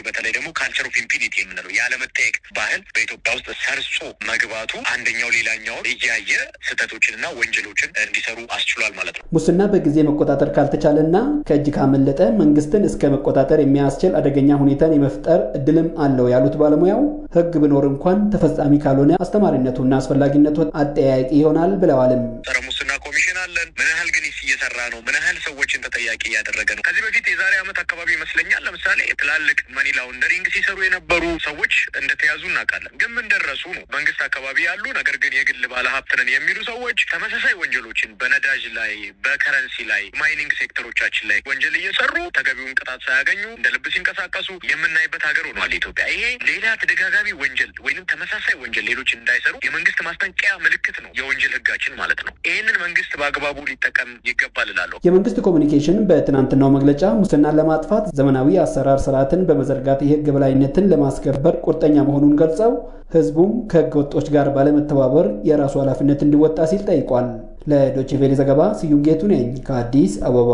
በተለይ ደግሞ ካልቸር ኦፍ ኢምፒኒቲ የምንለው ያለመጠየቅ ባህል በኢትዮጵያ ውስጥ ሰርጾ መግባቱ አንደኛው ሌላኛውን እያየ ስህተቶችንና ወንጀሎችን እንዲሰሩ አስችሏል ማለት ነው። ሙስና በጊዜ መቆጣጠር ካልተቻለና ከእጅ ካመለጠ መንግስትን እስከ መቆጣጠር የሚያስችል አደገኛ ሁኔታን የመፍጠር እድልም አለው ያሉት ባለሙያው ሕግ ቢኖር እንኳን ተፈጻሚ ካልሆነ አስተማሪነቱና አስፈላጊነቱ አጠያያቂ ይሆናል ብለዋልም። ጸረ ሙስና ኮሚሽን አለን። ምን ያህል ግን እየሰራ ነው? ምን ያህል ሰዎችን ተጠያቂ እያደረገ ነው? ከዚህ በፊት የዛሬ ዓመት አካባቢ ይመስለኛል ለምሳሌ ትላልቅ መኒ ላውንደሪንግ ሲሰሩ የነበሩ ሰዎች እንደተያዙ እናውቃለን። ግን ምን ደረሱ ነው? መንግስት አካባቢ ያሉ ነገር ግን የግል ባለሀብት ነን የሚሉ ሰዎች ተመሳሳይ ወንጀሎችን በነዳጅ ላይ፣ በከረንሲ ላይ፣ ማይኒንግ ሴክተሮቻችን ላይ ወንጀል እየሰሩ ተገቢውን ቅጣት ሳያገኙ እንደ ልብ ሲንቀሳቀሱ የምናይበት ሀገር ሆኗል ኢትዮጵያ። ይሄ ሌላ ተደጋጋሚ ወንጀል ወይም ተመሳሳይ ወንጀል ሌሎች እንዳይሰሩ የመንግስት ማስጠንቀቂያ ምልክት ነው የወንጀል ህጋችን ማለት ነው። ይህንን መንግስት በአግባቡ ሊጠቀም ይገባል እላለሁ። የመንግስት ኮሚኒኬሽን በትናንትናው መግለጫ ሙስናን ለማጥፋት ዘመናዊ አሰራር ስርዓትን በመዘርጋት የህግ በላይነትን ለማስከበር ቁርጠኛ መሆኑን ገልጸው ህዝቡም ከህገ ወጦች ጋር ባለመተባበር የራሱ ኃላፊነት እንዲወጣ ሲል ጠይቋል። ለዶችቬሌ ዘገባ ስዩም ጌቱ ነኝ ከአዲስ አበባ።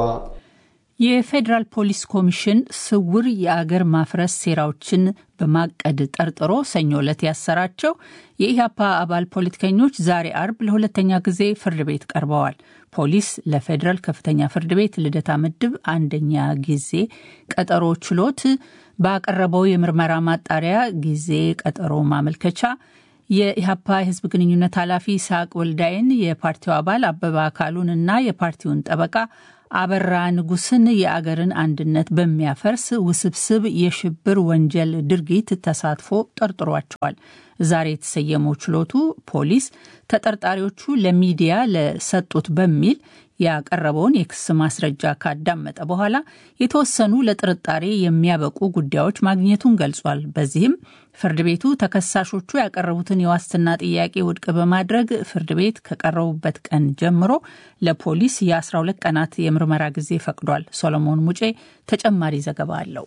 የፌዴራል ፖሊስ ኮሚሽን ስውር የአገር ማፍረስ ሴራዎችን በማቀድ ጠርጥሮ ሰኞ ዕለት ያሰራቸው የኢህአፓ አባል ፖለቲከኞች ዛሬ አርብ ለሁለተኛ ጊዜ ፍርድ ቤት ቀርበዋል። ፖሊስ ለፌዴራል ከፍተኛ ፍርድ ቤት ልደታ ምድብ አንደኛ ጊዜ ቀጠሮ ችሎት ባቀረበው የምርመራ ማጣሪያ ጊዜ ቀጠሮ ማመልከቻ የኢህአፓ የህዝብ ግንኙነት ኃላፊ ይስሐቅ ወልዳይን፣ የፓርቲው አባል አበባ አካሉን እና የፓርቲውን ጠበቃ አበራ ንጉስን የአገርን አንድነት በሚያፈርስ ውስብስብ የሽብር ወንጀል ድርጊት ተሳትፎ ጠርጥሯቸዋል። ዛሬ የተሰየመው ችሎቱ ፖሊስ ተጠርጣሪዎቹ ለሚዲያ ለሰጡት በሚል ያቀረበውን የክስ ማስረጃ ካዳመጠ በኋላ የተወሰኑ ለጥርጣሬ የሚያበቁ ጉዳዮች ማግኘቱን ገልጿል። በዚህም ፍርድ ቤቱ ተከሳሾቹ ያቀረቡትን የዋስትና ጥያቄ ውድቅ በማድረግ ፍርድ ቤት ከቀረቡበት ቀን ጀምሮ ለፖሊስ የ12 ቀናት የምርመራ ጊዜ ፈቅዷል። ሶሎሞን ሙጬ ተጨማሪ ዘገባ አለው።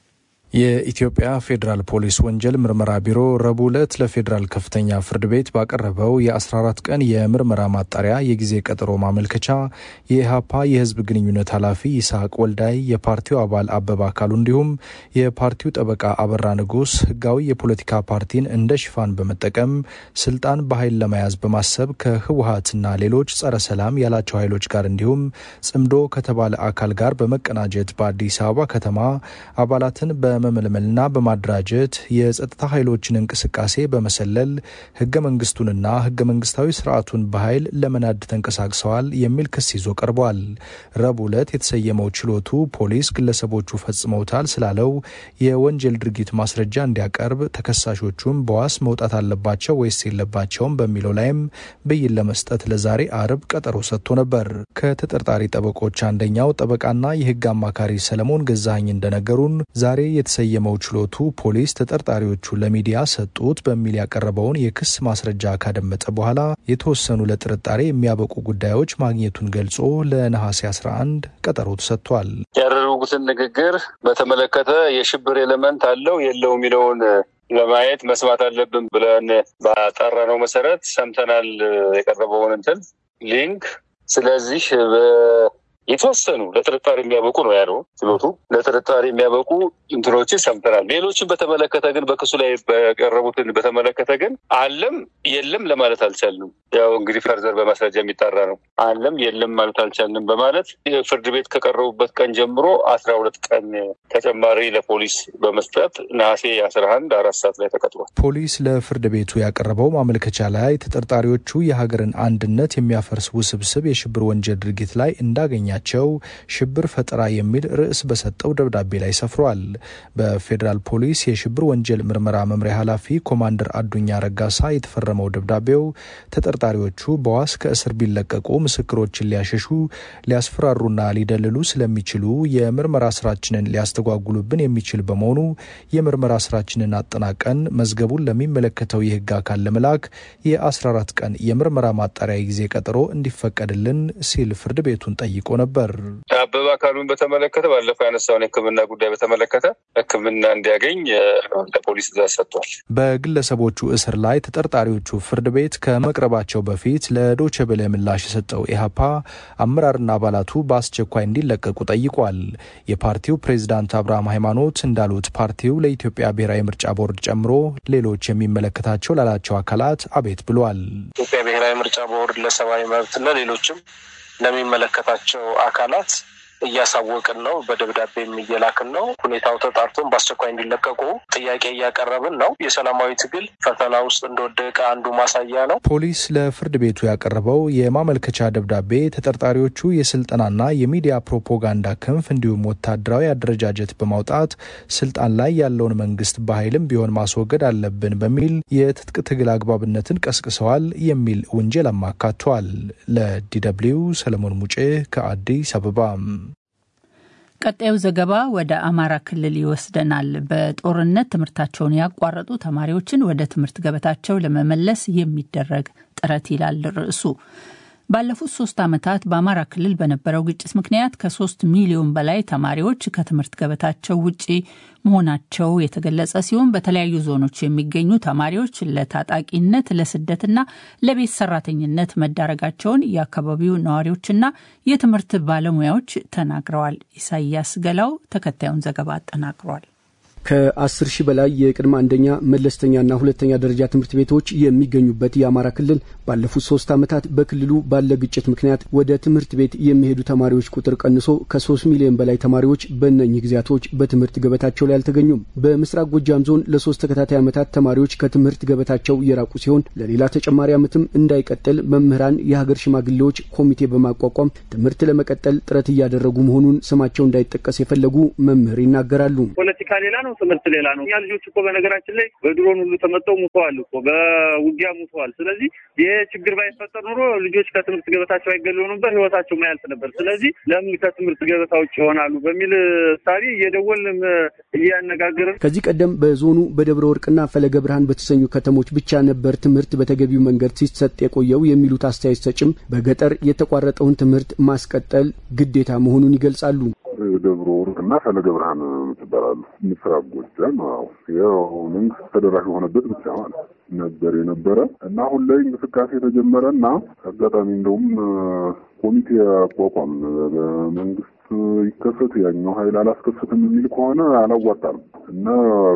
የኢትዮጵያ ፌዴራል ፖሊስ ወንጀል ምርመራ ቢሮ ረቡዕ ዕለት ለፌዴራል ከፍተኛ ፍርድ ቤት ባቀረበው የ14 ቀን የምርመራ ማጣሪያ የጊዜ ቀጠሮ ማመልከቻ የኢህአፓ የህዝብ ግንኙነት ኃላፊ ይስሐቅ ወልዳይ፣ የፓርቲው አባል አበባ አካሉ እንዲሁም የፓርቲው ጠበቃ አበራ ንጉስ ህጋዊ የፖለቲካ ፓርቲን እንደ ሽፋን በመጠቀም ስልጣን በኃይል ለመያዝ በማሰብ ከህወሀትና ሌሎች ጸረ ሰላም ያላቸው ኃይሎች ጋር እንዲሁም ጽምዶ ከተባለ አካል ጋር በመቀናጀት በአዲስ አበባ ከተማ አባላትን በ በመመልመልና በማደራጀት የጸጥታ ኃይሎችን እንቅስቃሴ በመሰለል ህገ መንግስቱንና ህገ መንግስታዊ ስርዓቱን በኃይል ለመናድ ተንቀሳቅሰዋል የሚል ክስ ይዞ ቀርቧል። ረቡዕ ዕለት የተሰየመው ችሎቱ ፖሊስ ግለሰቦቹ ፈጽመውታል ስላለው የወንጀል ድርጊት ማስረጃ እንዲያቀርብ፣ ተከሳሾቹም በዋስ መውጣት አለባቸው ወይስ የለባቸውም በሚለው ላይም ብይን ለመስጠት ለዛሬ አርብ ቀጠሮ ሰጥቶ ነበር። ከተጠርጣሪ ጠበቆች አንደኛው ጠበቃና የህግ አማካሪ ሰለሞን ገዛኸኝ እንደነገሩን ዛሬ የተሰየመው ችሎቱ ፖሊስ ተጠርጣሪዎቹ ለሚዲያ ሰጡት በሚል ያቀረበውን የክስ ማስረጃ ካደመጠ በኋላ የተወሰኑ ለጥርጣሬ የሚያበቁ ጉዳዮች ማግኘቱን ገልጾ ለነሐሴ 11 ቀጠሮ ተሰጥቷል። ያደረጉትን ንግግር በተመለከተ የሽብር ኤሌመንት አለው የለው የሚለውን ለማየት መስማት አለብን ብለን ባጠራነው መሰረት ሰምተናል የቀረበውን እንትን ሊንክ። ስለዚህ የተወሰኑ ለጥርጣሬ የሚያበቁ ነው ያለው ችሎቱ። ለጥርጣሬ የሚያበቁ እንትኖችን ሰምተናል። ሌሎችን በተመለከተ ግን በክሱ ላይ በቀረቡትን በተመለከተ ግን አለም የለም ለማለት አልቻልንም። ያው እንግዲህ ፈርዘር በማስረጃ የሚጣራ ነው። አለም የለም ማለት አልቻልንም በማለት ፍርድ ቤት ከቀረቡበት ቀን ጀምሮ አስራ ሁለት ቀን ተጨማሪ ለፖሊስ በመስጠት ነሐሴ አስራ አንድ አራት ሰዓት ላይ ተቀጥሯል። ፖሊስ ለፍርድ ቤቱ ያቀረበው ማመልከቻ ላይ ተጠርጣሪዎቹ የሀገርን አንድነት የሚያፈርስ ውስብስብ የሽብር ወንጀል ድርጊት ላይ እንዳገኛ ቸው ሽብር ፈጠራ የሚል ርዕስ በሰጠው ደብዳቤ ላይ ሰፍሯል። በፌዴራል ፖሊስ የሽብር ወንጀል ምርመራ መምሪያ ኃላፊ ኮማንደር አዱኛ ረጋሳ የተፈረመው ደብዳቤው ተጠርጣሪዎቹ በዋስ ከእስር ቢለቀቁ ምስክሮችን ሊያሸሹ፣ ሊያስፈራሩና ሊደልሉ ስለሚችሉ የምርመራ ስራችንን ሊያስተጓጉሉብን የሚችል በመሆኑ የምርመራ ስራችንን አጠናቀን መዝገቡን ለሚመለከተው የህግ አካል ለመላክ የ14 ቀን የምርመራ ማጣሪያ ጊዜ ቀጠሮ እንዲፈቀድልን ሲል ፍርድ ቤቱን ጠይቆ ነበር። ነበር። አበበ አካሉን በተመለከተ ባለፈው ያነሳውን የሕክምና ጉዳይ በተመለከተ ሕክምና እንዲያገኝ ለፖሊስ ትዕዛዝ ሰጥቷል። በግለሰቦቹ እስር ላይ ተጠርጣሪዎቹ ፍርድ ቤት ከመቅረባቸው በፊት ለዶቼ ቬለ ምላሽ የሰጠው ኢህአፓ አመራርና አባላቱ በአስቸኳይ እንዲለቀቁ ጠይቋል። የፓርቲው ፕሬዚዳንት አብርሃም ሃይማኖት እንዳሉት ፓርቲው ለኢትዮጵያ ብሔራዊ ምርጫ ቦርድ ጨምሮ ሌሎች የሚመለከታቸው ላላቸው አካላት አቤት ብሏል። ኢትዮጵያ ብሔራዊ ምርጫ ቦርድ ለሰብአዊ መብትና ሌሎችም ለሚመለከታቸው አካላት እያሳወቅን ነው። በደብዳቤም እየላክን ነው። ሁኔታው ተጣርቶን በአስቸኳይ እንዲለቀቁ ጥያቄ እያቀረብን ነው። የሰላማዊ ትግል ፈተና ውስጥ እንደወደቀ አንዱ ማሳያ ነው። ፖሊስ ለፍርድ ቤቱ ያቀረበው የማመልከቻ ደብዳቤ ተጠርጣሪዎቹ የስልጠናና የሚዲያ ፕሮፓጋንዳ ክንፍ እንዲሁም ወታደራዊ አደረጃጀት በማውጣት ስልጣን ላይ ያለውን መንግስት በኃይልም ቢሆን ማስወገድ አለብን በሚል የትጥቅ ትግል አግባብነትን ቀስቅሰዋል የሚል ውንጀል አማካቷል። ለዲደብሊው ሰለሞን ሙጬ ከአዲስ አበባ። ቀጣዩ ዘገባ ወደ አማራ ክልል ይወስደናል። በጦርነት ትምህርታቸውን ያቋረጡ ተማሪዎችን ወደ ትምህርት ገበታቸው ለመመለስ የሚደረግ ጥረት ይላል ርዕሱ። ባለፉት ሶስት ዓመታት በአማራ ክልል በነበረው ግጭት ምክንያት ከሶስት ሚሊዮን በላይ ተማሪዎች ከትምህርት ገበታቸው ውጪ መሆናቸው የተገለጸ ሲሆን በተለያዩ ዞኖች የሚገኙ ተማሪዎች ለታጣቂነት፣ ለስደትና ለቤት ሰራተኝነት መዳረጋቸውን የአካባቢው ነዋሪዎችና የትምህርት ባለሙያዎች ተናግረዋል። ኢሳያስ ገላው ተከታዩን ዘገባ አጠናቅሯል። ከአስር ሺህ በላይ የቅድመ አንደኛ መለስተኛና ሁለተኛ ደረጃ ትምህርት ቤቶች የሚገኙበት የአማራ ክልል ባለፉት ሶስት ዓመታት በክልሉ ባለ ግጭት ምክንያት ወደ ትምህርት ቤት የሚሄዱ ተማሪዎች ቁጥር ቀንሶ ከሶስት ሚሊዮን በላይ ተማሪዎች በእነኚህ ጊዜያቶች በትምህርት ገበታቸው ላይ አልተገኙም። በምስራቅ ጎጃም ዞን ለሶስት ተከታታይ ዓመታት ተማሪዎች ከትምህርት ገበታቸው የራቁ ሲሆን ለሌላ ተጨማሪ ዓመትም እንዳይቀጥል መምህራን፣ የሀገር ሽማግሌዎች ኮሚቴ በማቋቋም ትምህርት ለመቀጠል ጥረት እያደረጉ መሆኑን ስማቸው እንዳይጠቀስ የፈለጉ መምህር ይናገራሉ። ፖለቲካ ሌላ ነው፣ ትምህርት ሌላ ነው። እኛ ልጆች እኮ በነገራችን ላይ በድሮን ሁሉ ተመጠው ሙተዋል እኮ በውጊያ ሙተዋል። ስለዚህ ይሄ ችግር ባይፈጠር ኑሮ ልጆች ከትምህርት ገበታቸው አይገለሉ ነበር፣ ህይወታቸው ማያልፍ ነበር። ስለዚህ ለምን ከትምህርት ገበታ ውጭ ይሆናሉ በሚል ሳቢ እየደወልን እያነጋገርን ከዚህ ቀደም በዞኑ በደብረ ወርቅና ፈለገ ብርሃን በተሰኙ ከተሞች ብቻ ነበር ትምህርት በተገቢው መንገድ ሲሰጥ የቆየው የሚሉት አስተያየት ሰጭም በገጠር የተቋረጠውን ትምህርት ማስቀጠል ግዴታ መሆኑን ይገልጻሉ። ደብረ ወርቅ እና ፈለገ ብርሃን ትባላሉ። ምስራቅ ጎጃም ያው መንግስት ተደራሽ የሆነበት ብቻ ማለት ነበር የነበረ እና አሁን ላይ እንቅስቃሴ የተጀመረ እና አጋጣሚ እንደውም ኮሚቴ አቋቋም በመንግስት ይከሰት ያኛው ኃይል አላስከሰትም የሚል ከሆነ አላዋጣም እና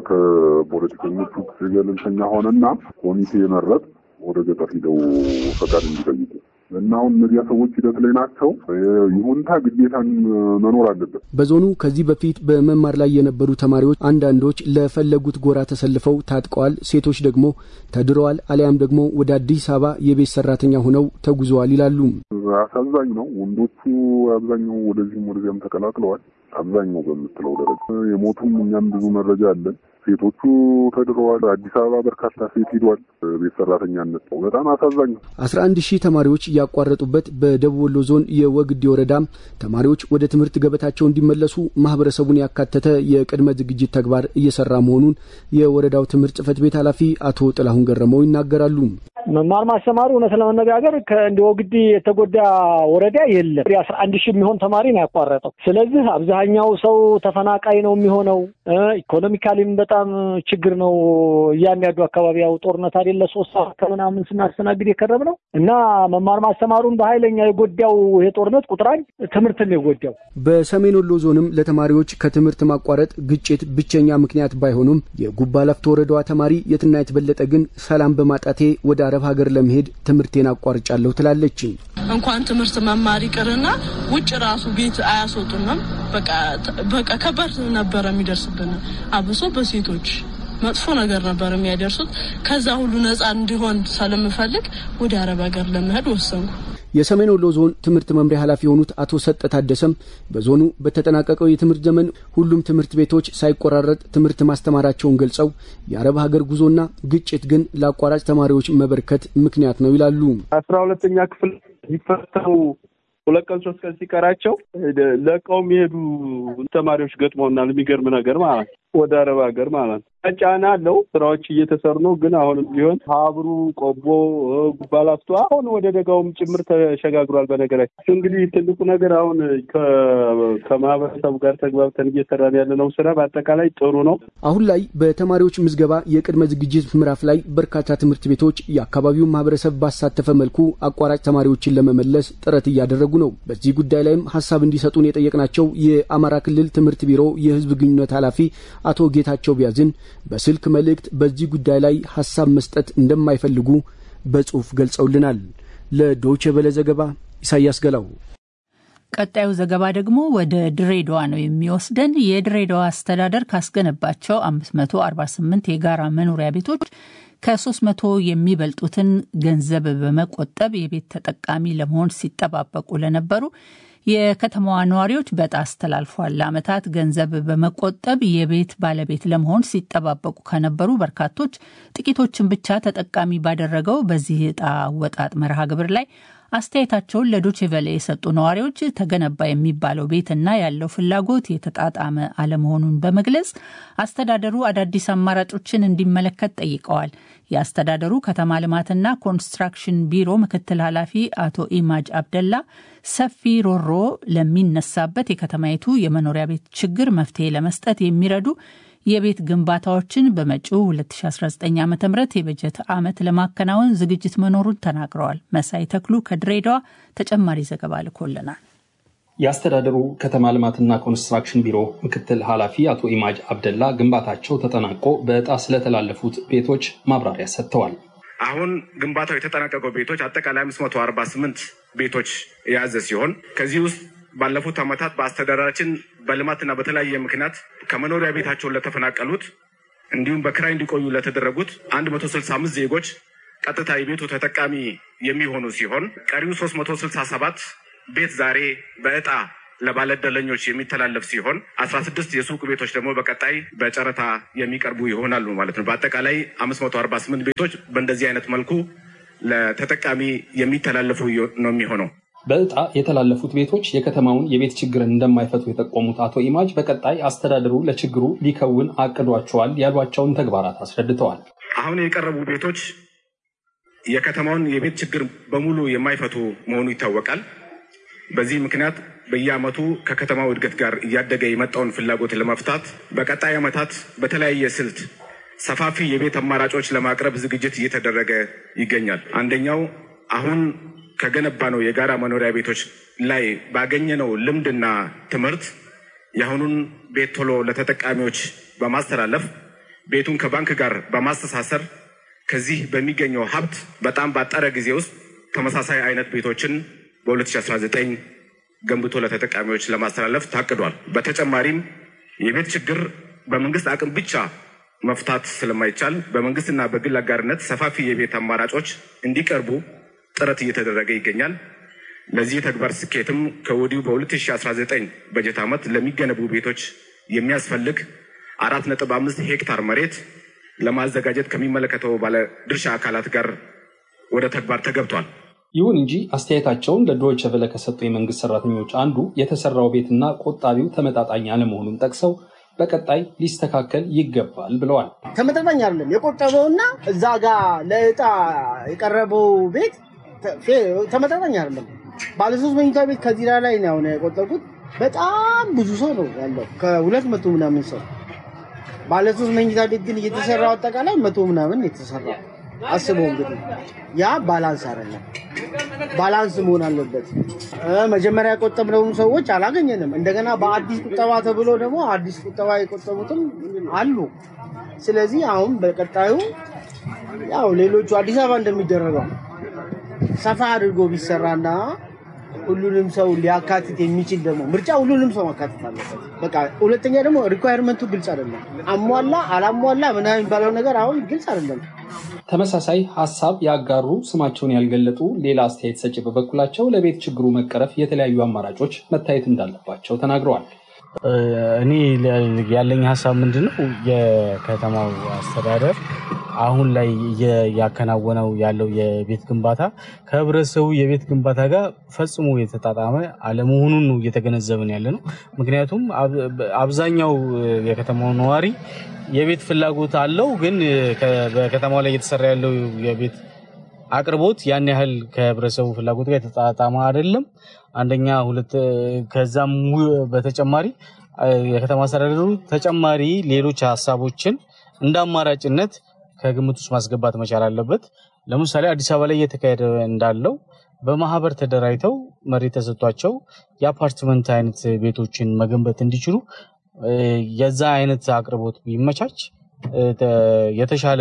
ከፖለቲከኞቹ ገለልተኛ ሆነና ኮሚቴ መረጥ ወደ ገጠር ሂደው ፈቃድ እንዲጠይቁ እና አሁን እነዚያ ሰዎች ሂደት ላይ ናቸው። ይሁንታ ግዴታን መኖር አለበት። በዞኑ ከዚህ በፊት በመማር ላይ የነበሩ ተማሪዎች አንዳንዶች ለፈለጉት ጎራ ተሰልፈው ታጥቀዋል፣ ሴቶች ደግሞ ተድረዋል፣ አሊያም ደግሞ ወደ አዲስ አበባ የቤት ሰራተኛ ሆነው ተጉዘዋል ይላሉ። አሳዛኝ ነው። ወንዶቹ አብዛኛው ወደዚህም ወደዚያም ተቀላቅለዋል። አብዛኛው በምትለው ደረጃ የሞቱም እኛም ብዙ መረጃ አለን። ሴቶቹ ተድረዋል። አዲስ አበባ በርካታ ሴት ሂዷል። ቤት ሰራተኛነት ነው። በጣም አሳዛኝ ነው። አስራ አንድ ሺህ ተማሪዎች ያቋረጡበት በደቡብ ወሎ ዞን የወግዲ ወረዳም ተማሪዎች ወደ ትምህርት ገበታቸው እንዲመለሱ ማህበረሰቡን ያካተተ የቅድመ ዝግጅት ተግባር እየሰራ መሆኑን የወረዳው ትምህርት ጽሕፈት ቤት ኃላፊ አቶ ጥላሁን ገረመው ይናገራሉ። መማር ማስተማሩ እውነት ለመነጋገር ከእንደ ወግዲ የተጎዳ ወረዳ የለም። የአስራ አንድ ሺህ የሚሆን ተማሪ ነው ያቋረጠው። ስለዚህ አብዛኛው ሰው ተፈናቃይ ነው የሚሆነው። ኢኮኖሚካሊም በጣም ችግር ነው። እያንዳንዱ አካባቢ ያው ጦርነት አይደለ ሶስት ሰዓት ከምናምን ስናስተናግድ የከረም ነው እና መማር ማስተማሩን በኃይለኛ የጎዳው ይሄ ጦርነት ቁጥር አንድ ትምህርትን የጎዳው። በሰሜን ወሎ ዞንም ለተማሪዎች ከትምህርት ማቋረጥ ግጭት ብቸኛ ምክንያት ባይሆኑም የጉባ ላፍቶ ወረዳዋ ተማሪ የትና የተበለጠ ግን ሰላም በማጣቴ ወደ አረብ ሀገር ለመሄድ ትምህርቴን አቋርጫለሁ ትላለች። እንኳን ትምህርት መማር ይቅርና ውጭ ራሱ ቤት አያስወጡንም። በቃ ከባድ ነበረ የሚደርስብን አብሶ በሴቶች መጥፎ ነገር ነበር የሚያደርሱት። ከዛ ሁሉ ነፃ እንዲሆን ስለምፈልግ ወደ አረብ ሀገር ለመሄድ ወሰንኩ። የሰሜን ወሎ ዞን ትምህርት መምሪያ ኃላፊ የሆኑት አቶ ሰጠ ታደሰም በዞኑ በተጠናቀቀው የትምህርት ዘመን ሁሉም ትምህርት ቤቶች ሳይቆራረጥ ትምህርት ማስተማራቸውን ገልጸው የአረብ ሀገር ጉዞና ግጭት ግን ለአቋራጭ ተማሪዎች መበርከት ምክንያት ነው ይላሉ። አስራ ሁለተኛ ክፍል ሊፈተኑ ሁለት ቀን ሶስት ቀን ሲቀራቸው ለቀው የሚሄዱ ተማሪዎች ገጥመውናል። የሚገርም ነገር ማለት ወደ አረብ ሀገር ማለት ነው። ጫና አለው። ስራዎች እየተሰሩ ነው። ግን አሁንም ቢሆን ሀብሩ፣ ቆቦ፣ ጉባላፍቶ አሁን ወደ ደጋውም ጭምር ተሸጋግሯል። በነገራችን እንግዲህ ትልቁ ነገር አሁን ከማህበረሰቡ ጋር ተግባብተን እየሰራን ያለነው ስራ በአጠቃላይ ጥሩ ነው። አሁን ላይ በተማሪዎች ምዝገባ የቅድመ ዝግጅት ምዕራፍ ላይ በርካታ ትምህርት ቤቶች የአካባቢውን ማህበረሰብ ባሳተፈ መልኩ አቋራጭ ተማሪዎችን ለመመለስ ጥረት እያደረጉ ነው። በዚህ ጉዳይ ላይም ሀሳብ እንዲሰጡን የጠየቅናቸው የአማራ ክልል ትምህርት ቢሮ የህዝብ ግንኙነት ኃላፊ አቶ ጌታቸው ቢያዝን በስልክ መልእክት በዚህ ጉዳይ ላይ ሀሳብ መስጠት እንደማይፈልጉ በጽሁፍ ገልጸውልናል። ለዶይቼ ቬለ ዘገባ ኢሳያስ ገላው። ቀጣዩ ዘገባ ደግሞ ወደ ድሬዳዋ ነው የሚወስደን። የድሬዳዋ አስተዳደር ካስገነባቸው 548 የጋራ መኖሪያ ቤቶች ከ300 የሚበልጡትን ገንዘብ በመቆጠብ የቤት ተጠቃሚ ለመሆን ሲጠባበቁ ለነበሩ የከተማዋ ነዋሪዎች በዕጣ አስተላልፏል። ለዓመታት ገንዘብ በመቆጠብ የቤት ባለቤት ለመሆን ሲጠባበቁ ከነበሩ በርካቶች ጥቂቶችን ብቻ ተጠቃሚ ባደረገው በዚህ ዕጣ አወጣጥ መርሃ ግብር ላይ አስተያየታቸውን ለዶቼ ቬለ የሰጡ ነዋሪዎች ተገነባ የሚባለው ቤትና ያለው ፍላጎት የተጣጣመ አለመሆኑን በመግለጽ አስተዳደሩ አዳዲስ አማራጮችን እንዲመለከት ጠይቀዋል። የአስተዳደሩ ከተማ ልማትና ኮንስትራክሽን ቢሮ ምክትል ኃላፊ አቶ ኢማጅ አብደላ ሰፊ ሮሮ ለሚነሳበት የከተማይቱ የመኖሪያ ቤት ችግር መፍትሄ ለመስጠት የሚረዱ የቤት ግንባታዎችን በመጪው 2019 ዓ ም የበጀት ዓመት ለማከናወን ዝግጅት መኖሩን ተናግረዋል። መሳይ ተክሉ ከድሬዳዋ ተጨማሪ ዘገባ ልኮልናል። የአስተዳደሩ ከተማ ልማትና ኮንስትራክሽን ቢሮ ምክትል ኃላፊ አቶ ኢማጅ አብደላ ግንባታቸው ተጠናቆ በዕጣ ስለተላለፉት ቤቶች ማብራሪያ ሰጥተዋል። አሁን ግንባታው የተጠናቀቀው ቤቶች አጠቃላይ 548 ቤቶች የያዘ ሲሆን ከዚህ ውስጥ ባለፉት ዓመታት በአስተዳደራችን በልማትና በተለያየ ምክንያት ከመኖሪያ ቤታቸውን ለተፈናቀሉት እንዲሁም በክራይ እንዲቆዩ ለተደረጉት 165 ዜጎች ቀጥታ የቤቱ ተጠቃሚ የሚሆኑ ሲሆን ቀሪው 367 ቤት ዛሬ በዕጣ ለባለዕድለኞች የሚተላለፍ ሲሆን 16 የሱቅ ቤቶች ደግሞ በቀጣይ በጨረታ የሚቀርቡ ይሆናሉ ማለት ነው። በአጠቃላይ 548 ቤቶች በእንደዚህ አይነት መልኩ ለተጠቃሚ የሚተላለፉ ነው የሚሆነው። በዕጣ የተላለፉት ቤቶች የከተማውን የቤት ችግርን እንደማይፈቱ የጠቆሙት አቶ ኢማጅ በቀጣይ አስተዳደሩ ለችግሩ ሊከውን አቅዷቸዋል ያሏቸውን ተግባራት አስረድተዋል። አሁን የቀረቡ ቤቶች የከተማውን የቤት ችግር በሙሉ የማይፈቱ መሆኑ ይታወቃል። በዚህ ምክንያት በየዓመቱ ከከተማው እድገት ጋር እያደገ የመጣውን ፍላጎት ለመፍታት በቀጣይ ዓመታት በተለያየ ስልት ሰፋፊ የቤት አማራጮች ለማቅረብ ዝግጅት እየተደረገ ይገኛል። አንደኛው አሁን ከገነባ ነው የጋራ መኖሪያ ቤቶች ላይ ባገኘነው ልምድና ትምህርት የአሁኑን ቤት ቶሎ ለተጠቃሚዎች በማስተላለፍ ቤቱን ከባንክ ጋር በማስተሳሰር ከዚህ በሚገኘው ሀብት በጣም ባጠረ ጊዜ ውስጥ ተመሳሳይ አይነት ቤቶችን በ2019 ገንብቶ ለተጠቃሚዎች ለማስተላለፍ ታቅዷል። በተጨማሪም የቤት ችግር በመንግስት አቅም ብቻ መፍታት ስለማይቻል በመንግስትና በግል አጋርነት ሰፋፊ የቤት አማራጮች እንዲቀርቡ ጥረት እየተደረገ ይገኛል። ለዚህ ተግባር ስኬትም ከወዲሁ በ2019 በጀት ዓመት ለሚገነቡ ቤቶች የሚያስፈልግ አራት ነጥብ አምስት ሄክታር መሬት ለማዘጋጀት ከሚመለከተው ባለድርሻ አካላት ጋር ወደ ተግባር ተገብቷል። ይሁን እንጂ አስተያየታቸውን ለዶይቸ ቬለ ከሰጡ የመንግስት ሰራተኞች አንዱ የተሰራው ቤትና ቆጣቢው ተመጣጣኝ አለመሆኑን ጠቅሰው በቀጣይ ሊስተካከል ይገባል ብለዋል። ተመጣጣኝ አይደለም። የቆጠበውና እዛ ጋር ለእጣ የቀረበው ቤት ተመጣጣኝ አይደለም። ባለሶስት መኝታ ቤት ከዚራ ላይ ነው አሁን የቆጠርኩት። በጣም ብዙ ሰው ነው ያለው፣ ከሁለት መቶ ምናምን ሰው። ባለሶስት መኝታ ቤት ግን እየተሰራው አጠቃላይ መቶ ምናምን የተሰራ አስበው እንግዲህ ያ ባላንስ አይደለም። ባላንስ መሆን አለበት። መጀመሪያ የቆጠብነውም ሰዎች አላገኘንም። እንደገና በአዲስ ቁጠባ ተብሎ ደግሞ አዲስ ቁጠባ የቆጠቡትም አሉ። ስለዚህ አሁን በቀጣዩ ያው ሌሎቹ አዲስ አበባ እንደሚደረገው ሰፋ አድርጎ ቢሰራና ሁሉንም ሰው ሊያካትት የሚችል ደግሞ ምርጫ ሁሉንም ሰው ማካተት አለበት። በቃ ሁለተኛ ደግሞ ሪኳየርመንቱ ግልጽ አይደለም። አሟላ አላሟላ ምናምን የሚባለው ነገር አሁን ግልጽ አይደለም። ተመሳሳይ ሀሳብ ያጋሩ ስማቸውን ያልገለጡ ሌላ አስተያየት ሰጪ በበኩላቸው ለቤት ችግሩ መቀረፍ የተለያዩ አማራጮች መታየት እንዳለባቸው ተናግረዋል። እኔ ያለኝ ሀሳብ ምንድን ነው የከተማው አስተዳደር አሁን ላይ እያከናወነው ያለው የቤት ግንባታ ከህብረተሰቡ የቤት ግንባታ ጋር ፈጽሞ የተጣጣመ አለመሆኑን ነው እየተገነዘብን ያለ ነው። ምክንያቱም አብዛኛው የከተማው ነዋሪ የቤት ፍላጎት አለው፣ ግን በከተማው ላይ እየተሰራ ያለው የቤት አቅርቦት ያን ያህል ከህብረተሰቡ ፍላጎት ጋር የተጣጣመ አይደለም። አንደኛ ሁለት ከዛም በተጨማሪ የከተማ አስተዳደሩ ተጨማሪ ሌሎች ሀሳቦችን እንደ አማራጭነት ከግምት ውስጥ ማስገባት መቻል አለበት። ለምሳሌ አዲስ አበባ ላይ እየተካሄደ እንዳለው በማህበር ተደራጅተው መሬት ተሰጥቷቸው የአፓርትመንት አይነት ቤቶችን መገንበት እንዲችሉ የዛ አይነት አቅርቦት ቢመቻች የተሻለ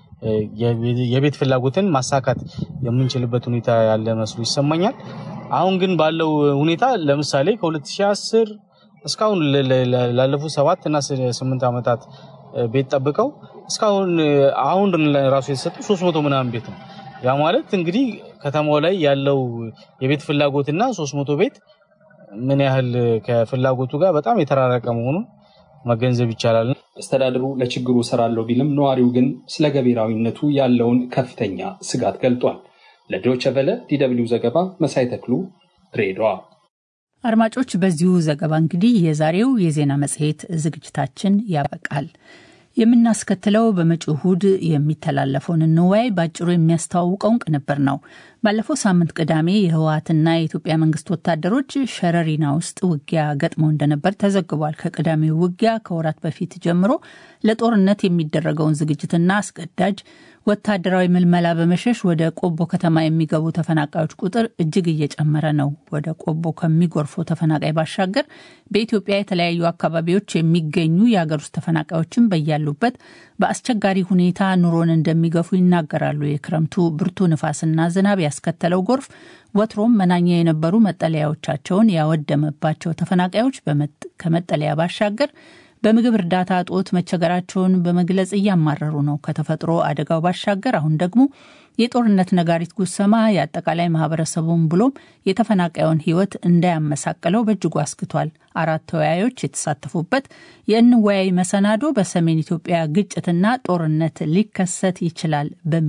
የቤት ፍላጎትን ማሳካት የምንችልበት ሁኔታ ያለ መስሎ ይሰማኛል። አሁን ግን ባለው ሁኔታ ለምሳሌ ከ2010 እስካሁን ላለፉት ሰባት እና ስምንት ዓመታት ቤት ጠብቀው እስካሁን አሁን ራሱ የተሰጡ ሶስት መቶ ምናምን ቤት ነው። ያ ማለት እንግዲህ ከተማው ላይ ያለው የቤት ፍላጎትና ሶስት መቶ ቤት ምን ያህል ከፍላጎቱ ጋር በጣም የተራረቀ መሆኑን መገንዘብ ይቻላል። አስተዳደሩ ለችግሩ እሰራለሁ ቢልም ነዋሪው ግን ስለ ገቢራዊነቱ ያለውን ከፍተኛ ስጋት ገልጧል። ለዶይቼ ቬለ ዲደብሊው ዘገባ መሳይ ተክሉ ድሬዳዋ። አድማጮች፣ በዚሁ ዘገባ እንግዲህ የዛሬው የዜና መጽሔት ዝግጅታችን ያበቃል። የምናስከትለው በመጪው እሁድ የሚተላለፈውን እንወያይ በአጭሩ የሚያስተዋውቀውን ቅንብር ነው። ባለፈው ሳምንት ቅዳሜ የህወሀትና የኢትዮጵያ መንግስት ወታደሮች ሸረሪና ውስጥ ውጊያ ገጥመው እንደነበር ተዘግቧል። ከቅዳሜው ውጊያ ከወራት በፊት ጀምሮ ለጦርነት የሚደረገውን ዝግጅትና አስገዳጅ ወታደራዊ ምልመላ በመሸሽ ወደ ቆቦ ከተማ የሚገቡ ተፈናቃዮች ቁጥር እጅግ እየጨመረ ነው። ወደ ቆቦ ከሚጎርፉ ተፈናቃይ ባሻገር በኢትዮጵያ የተለያዩ አካባቢዎች የሚገኙ የሀገር ውስጥ ተፈናቃዮችን በያሉበት በአስቸጋሪ ሁኔታ ኑሮን እንደሚገፉ ይናገራሉ። የክረምቱ ብርቱ ንፋስና ዝናብ ያስከተለው ጎርፍ ወትሮም መናኛ የነበሩ መጠለያዎቻቸውን ያወደመባቸው ተፈናቃዮች ከመጠለያ ባሻገር በምግብ እርዳታ እጦት መቸገራቸውን በመግለጽ እያማረሩ ነው። ከተፈጥሮ አደጋው ባሻገር አሁን ደግሞ የጦርነት ነጋሪት ጉሰማ የአጠቃላይ ማህበረሰቡን ብሎም የተፈናቃዩን ሕይወት እንዳያመሳቅለው በእጅጉ አስክቷል። አራት ተወያዮች የተሳተፉበት የእንወያይ መሰናዶ በሰሜን ኢትዮጵያ ግጭትና ጦርነት ሊከሰት ይችላል